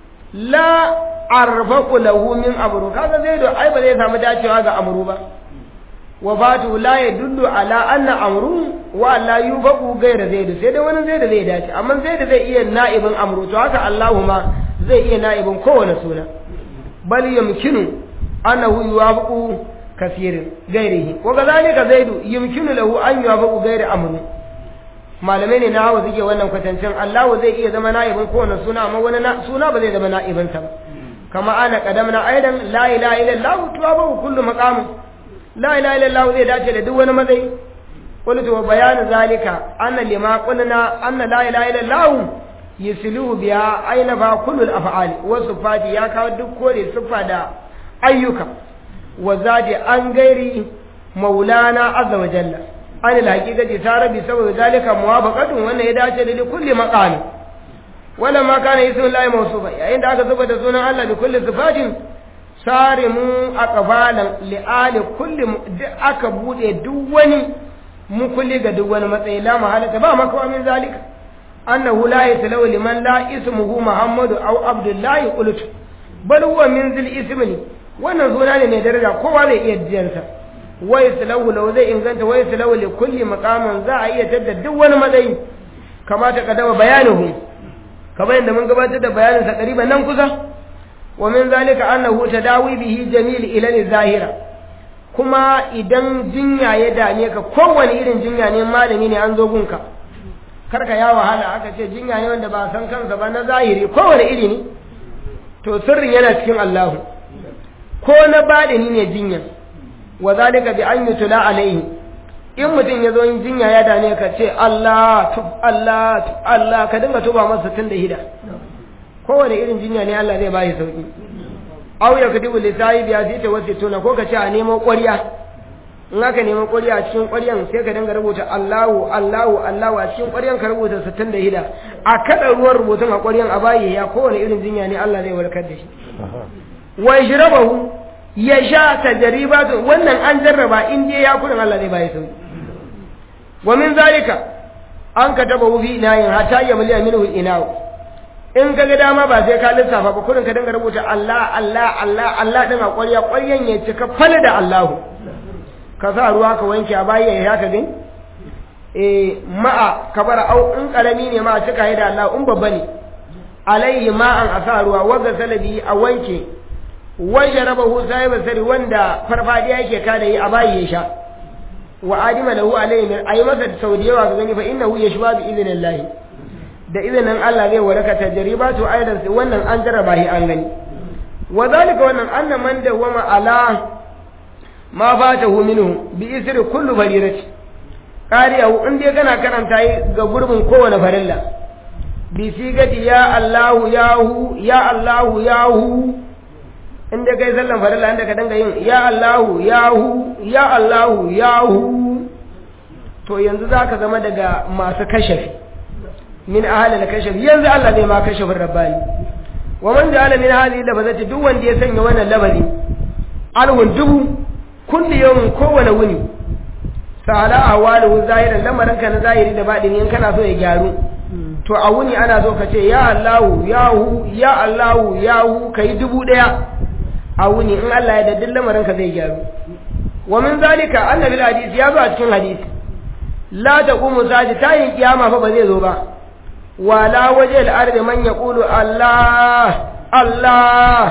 la arfaqu lahu min amru kaga zaidu ai ba zai samu dacewa ga amru ba wa batu la yadullu ala anna amru wa la yufaqu ghayra zaidu sai dai wani zaidu zai dace amma zaidu zai iya na'ibin amru to haka Allahuma zai iya na'ibin kowane suna bal yumkinu annahu yuwafaqu kasirin gairihi wa kadhalika zaidu yumkinu lahu an yuwafaqu ghayra amru malamai ne na hawa suke wannan kwatancin Allahu zai iya zama na'ibin kowane suna amma wani suna ba zai zama na'ibin sa ba kama ana kadamna aidan la ilaha illallah tuwabu kullu maqam la ilaha illallah zai dace da duk wani matsayi qultu wa bayanu zalika anna lima qulna anna la ilaha illallah yusluhu biha aina fa kullu al-af'ali wa sifati ya kawo duk kore siffa da ayyuka wa zadi an gairi maulana azza wa jalla an alhaqiqati tarabi saboda zalika muwafaqatun wannan ya dace da kulli maqami wala ma kana ismullahi mawsufa yayin da aka zuba da sunan Allah da kulli sifatin sarimu aqbalan li'ali kulli aka bude duk wani mukulli ga duk wani matsayi la mahalata ba makawa min zalika annahu la yatalaw liman la ismuhu muhammadu aw abdullahi qultu bal huwa min zil ismi wannan suna ne mai daraja kowa zai iya jiyansa wai salahu lau zai inganta wai salahu li kulli maqamin za a iya tadda duk wani matsayi kamata ka dama bayanuhu kamar yadda mun gabatar da bayanin sa qariban nan kusa wa min zalika annahu tadawi bihi jamil ila zahira kuma idan jinya ya dame ka kowane irin jinya ne malami ne an zo gunka karka ya wahala aka ce jinya ne wanda ba san kansa ba na zahiri kowane iri ne to sirrin yana cikin Allahu ko na badini ne jinya wa zalika bi an yutla alaihi in mutum ya zo yin jinya ya dane ka ce Allah tub Allah tub Allah ka dinga tuba masa tun da hida kowane irin jinya ne Allah zai bashi sauki aw ya kadibu li sahibi ya zita wasu tuna ko ka ce a nemo ƙwarya in aka nemo ƙwarya a cikin ƙwaryan sai ka dinga rubuta Allahu Allahu Allahu a cikin ƙwaryan ka rubuta sittin da hida a kada ruwan rubutun a ƙwaryan a bayi ya kowane irin jinya ne Allah zai warkar da shi wa yashrabahu ya sha tajribatu wannan an jarraba in dai ya kurin Allah zai bayi sauki wa min zalika an kataba fi inayin hatta ya mali minhu inaw in kaga dama ba sai ka lissafa ba kurin ka dinga rubuta Allah Allah Allah Allah din a ƙwarya ƙwaryan ya cika fal da Allahu ka sa ruwa ka wanke a bayi ya ka gani eh ma'a kabara au in karami ne ma cika da Allah in babba ne alaihi ma'an a sa ruwa waga salabi a wanke wajen raba hu sai basari wanda farfadiya yake kada yi a bayi ya sha wa adima lahu alaihi min ayi masa sau da yawa ga gani fa innahu yashwa bi idnillahi da izinin Allah zai waraka tajribatu aidan sai wannan an jarraba shi an gani wa zalika wannan anna man dawama ala ma fatahu minhu bi isri kullu farirati qariyahu in dai kana karanta yi ga gurbin kowane farilla bi sigati ya Allahu yahu ya Allahu yahu in dai kai sallan farilla inda ka danga yin ya Allahu yahu ya Allahu yahu to yanzu zaka zama daga masu kashafi min ahli al-kashf yanzu Allah zai ma kashfin rabbani wa man ja'ala min hadhihi labazati duk wanda ya sanya wannan labari alhun dubu kulli yawmin kowane wuni sala ahwaluhu zahiran lamarin ka na zahiri da baɗini in kana so ya gyaru to a wuni ana so ka ce ya Allahu ya hu ya Allahu ya hu kai dubu daya a wuni in Allah ya daddin lamarin ka zai gyaru wa min zalika annabi hadisi ya zo a cikin hadisi la taqumu sa'ati tayin kiyama fa ba zai zo ba wala waje al-ardi man yaqulu Allah Allah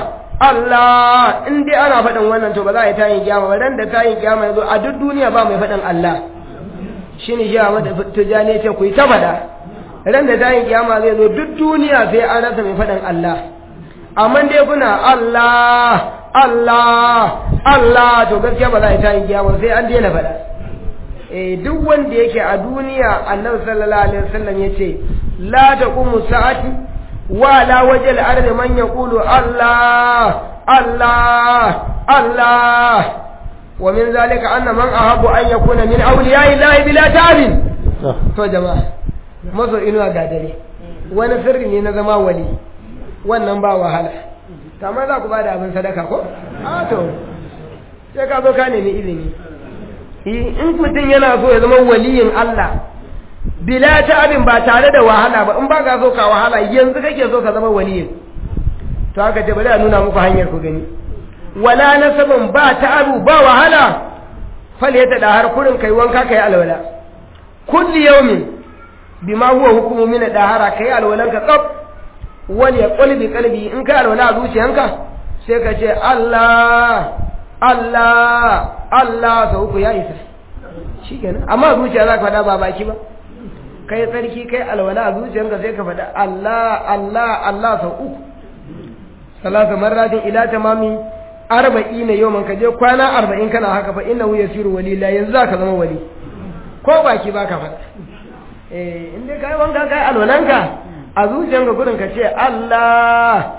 Allah in dai ana faɗin wannan to ba za a yi tayin kiyama ba dan da tayin kiyama yazo a duk duniya ba mai faɗin Allah shine shi Ahmad Tijani ce ku yi ta faɗa ran da tayin kiyama zai zo duk duniya sai an rasa mai faɗin Allah amma dai kuna Allah Allah Allah to gaskiya ba za a yi tayin kiyama sai an daina faɗa eh duk wanda yake a duniya Annabi sallallahu alaihi wasallam yace la taqumu sa'ati ولا وجه الأرض من يقول الله الله الله ومن ذلك أن من أحب أن يكون من أولياء الله بلا تعب to jama'a maso inuwa gadare wani sirri ne na zama wali wannan ba wahala kamar za ku ba da abin sadaka ko? a to sai ka zo ka nemi izini in mutum yana so ya zama waliyin Allah bila ta abin ba tare da wahala ba in ba ka so ka wahala yanzu kake so ka zama waliyin to haka ce bari a nuna muku hanyar ku gani wala nasabin ba ta abu ba wahala fal ya tada har kurin kai wanka kai alwala kulli yawmin bima huwa hukumu min dahara kai alwalan ka tsaf wani ya qalbi qalbi in kai alwala a zuciyanka sai ka ce Allah Allah Allah sau uku ya isa shikenan amma zuciya za ka faɗa ba baki ba kai tsarki kai alwala a zuciyarka sai ka faɗa Allah Allah Allah sau uku salasa marratin ila tamami arba'ina yawman ka je kwana arba'in kana haka fa innahu yasiru wali la yanzu zaka zama wali ko baki baka faɗa eh in dai kai wanka kai alwalanka a zuciyarka gurin ka ce Allah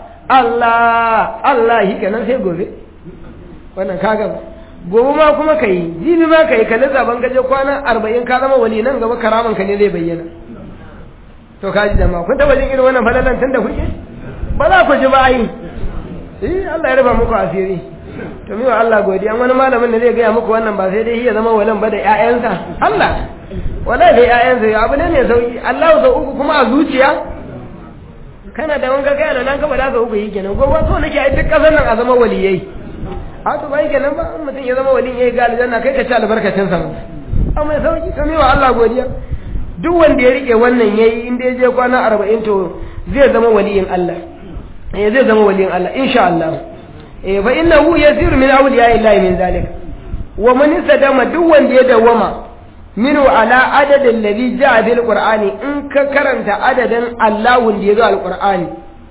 Allah Allah shi kenan sai gobe wannan kaga gobe ma kuma ka yi jibi ma ka yi ka lissaban gaje kwana arba'in ka zama wali nan gaba karaman ka ne zai bayyana to ka ji jama'a kun taba jin irin wannan falalan tun da kuke ba za ku ji ba yi eh Allah ya rufa muku asiri to miwa Allah godiya wani malamin da zai gaya muku wannan ba sai dai ya zama walan ba da ƴaƴansa Allah wallahi da ƴaƴansa abu ne mai sauki Allah sau uku kuma a zuciya kana da wanka kai da nan ka bada sau uku yi kenan gobe so nake ai duk kasar nan a zama waliyai a to bai kenan ba in mutum ya zama walin yayi ga aljanna kai ka ci albarkacin sa amma mai sauki to wa Allah godiya duk wanda ya rike wannan yayi in da ya je kwana 40 to zai zama waliyin Allah eh zai zama waliyin Allah insha Allah eh fa innahu yasiru min awliya illahi min zalik wa man sadama duk wanda ya dawama minu ala adadin ladhi ja'a bil qur'ani in ka karanta adadin Allahun da ya zo al-qur'ani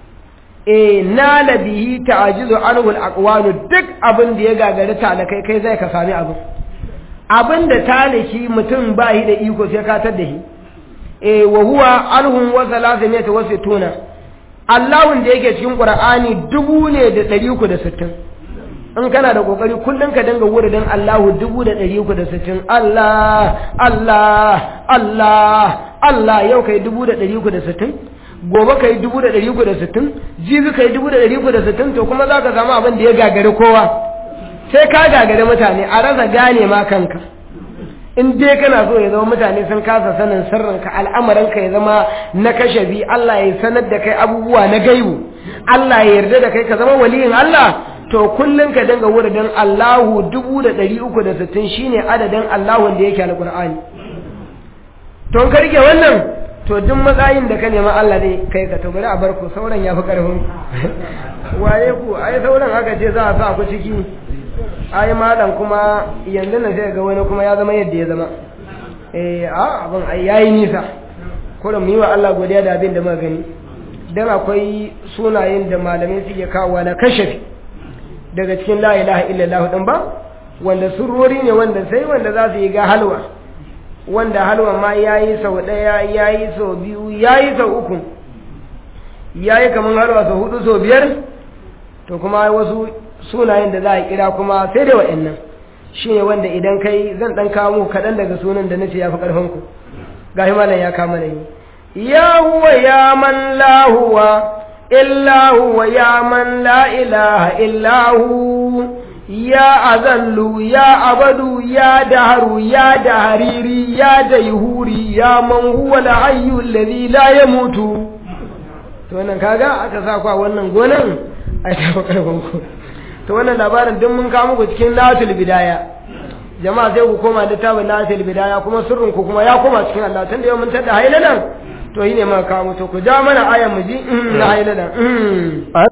e nala bihi ta'jizu anhu al-aqwalu duk abin da ya gagari talakai kai zai ka sami abin abin da talaki mutum ba shi da iko sai ka tar da shi e wa huwa alhum wa salasiyata wa sittuna Allahun da yake cikin Qur'ani dubu ne da ɗari uku da sittin in kana da kokari kullum ka dinga wuridin Allahu dubu da ɗari uku da sittin Allah Allah Allah Allah yau kai dubu da ɗari uku da sittin gobe ka yi dubu da ɗari uku da sittin jibi ka yi dubu da ɗari uku da sittin to kuma za ka samu abin da ya gagari kowa sai ka gagari mutane a rasa gane ma kanka in dai kana so ya zama mutane sun kasa sanin sirrinka al'amarinka ya zama na kashafi Allah ya sanar da kai abubuwa na gaibu Allah ya yarda da kai ka zama waliyin Allah to kullum ka dinga wuridin Allahu dubu da ɗari uku da sittin shine adadin Allahun da yake alƙur'ani to ka rike wannan to duk matsayin da ka nema Allah ne kai ka to bari a bar ku sauran ya fi ƙarfin waye ku ai sauran aka ce za a sa ku ciki ai malam kuma yanzu na sai ga wani kuma ya zama yadda ya zama eh a abin ai yayi nisa kullum mu yi wa Allah godiya da abin da muka gani dan akwai sunayen da malamai suke kawo na kashafi daga cikin la ilaha illallah din ba wanda surori ne wanda sai wanda za su yi ga halwa wanda halwa ma yayi sau daya yayi sau biyu yayi sau uku yayi kaman halwa sau hudu sau biyar to kuma wasu sunayen da za a kira kuma sai da wa'annan shine wanda idan kai zan dan kawo muku kaɗan daga sunan da nace yafi karfin ku gashi malam ya kama ni ya huwa ya man la huwa illa huwa ya man la ilaha illa hu ya azallu ya abadu ya daharu ya dahariri ya daihuri ya man huwa al-hayyu alladhi la yamutu to wannan kaga aka sa ku a wannan gonan ai ta karban ku to wannan labarin duk mun kawo muku cikin latul bidaya jama'a sai ku koma littafin latul bidaya kuma sirrin ku kuma ya koma cikin Allah tunda yau mun tada hailalan to yi ne ma kawo to ku ja mana ayan mu ji na hailalan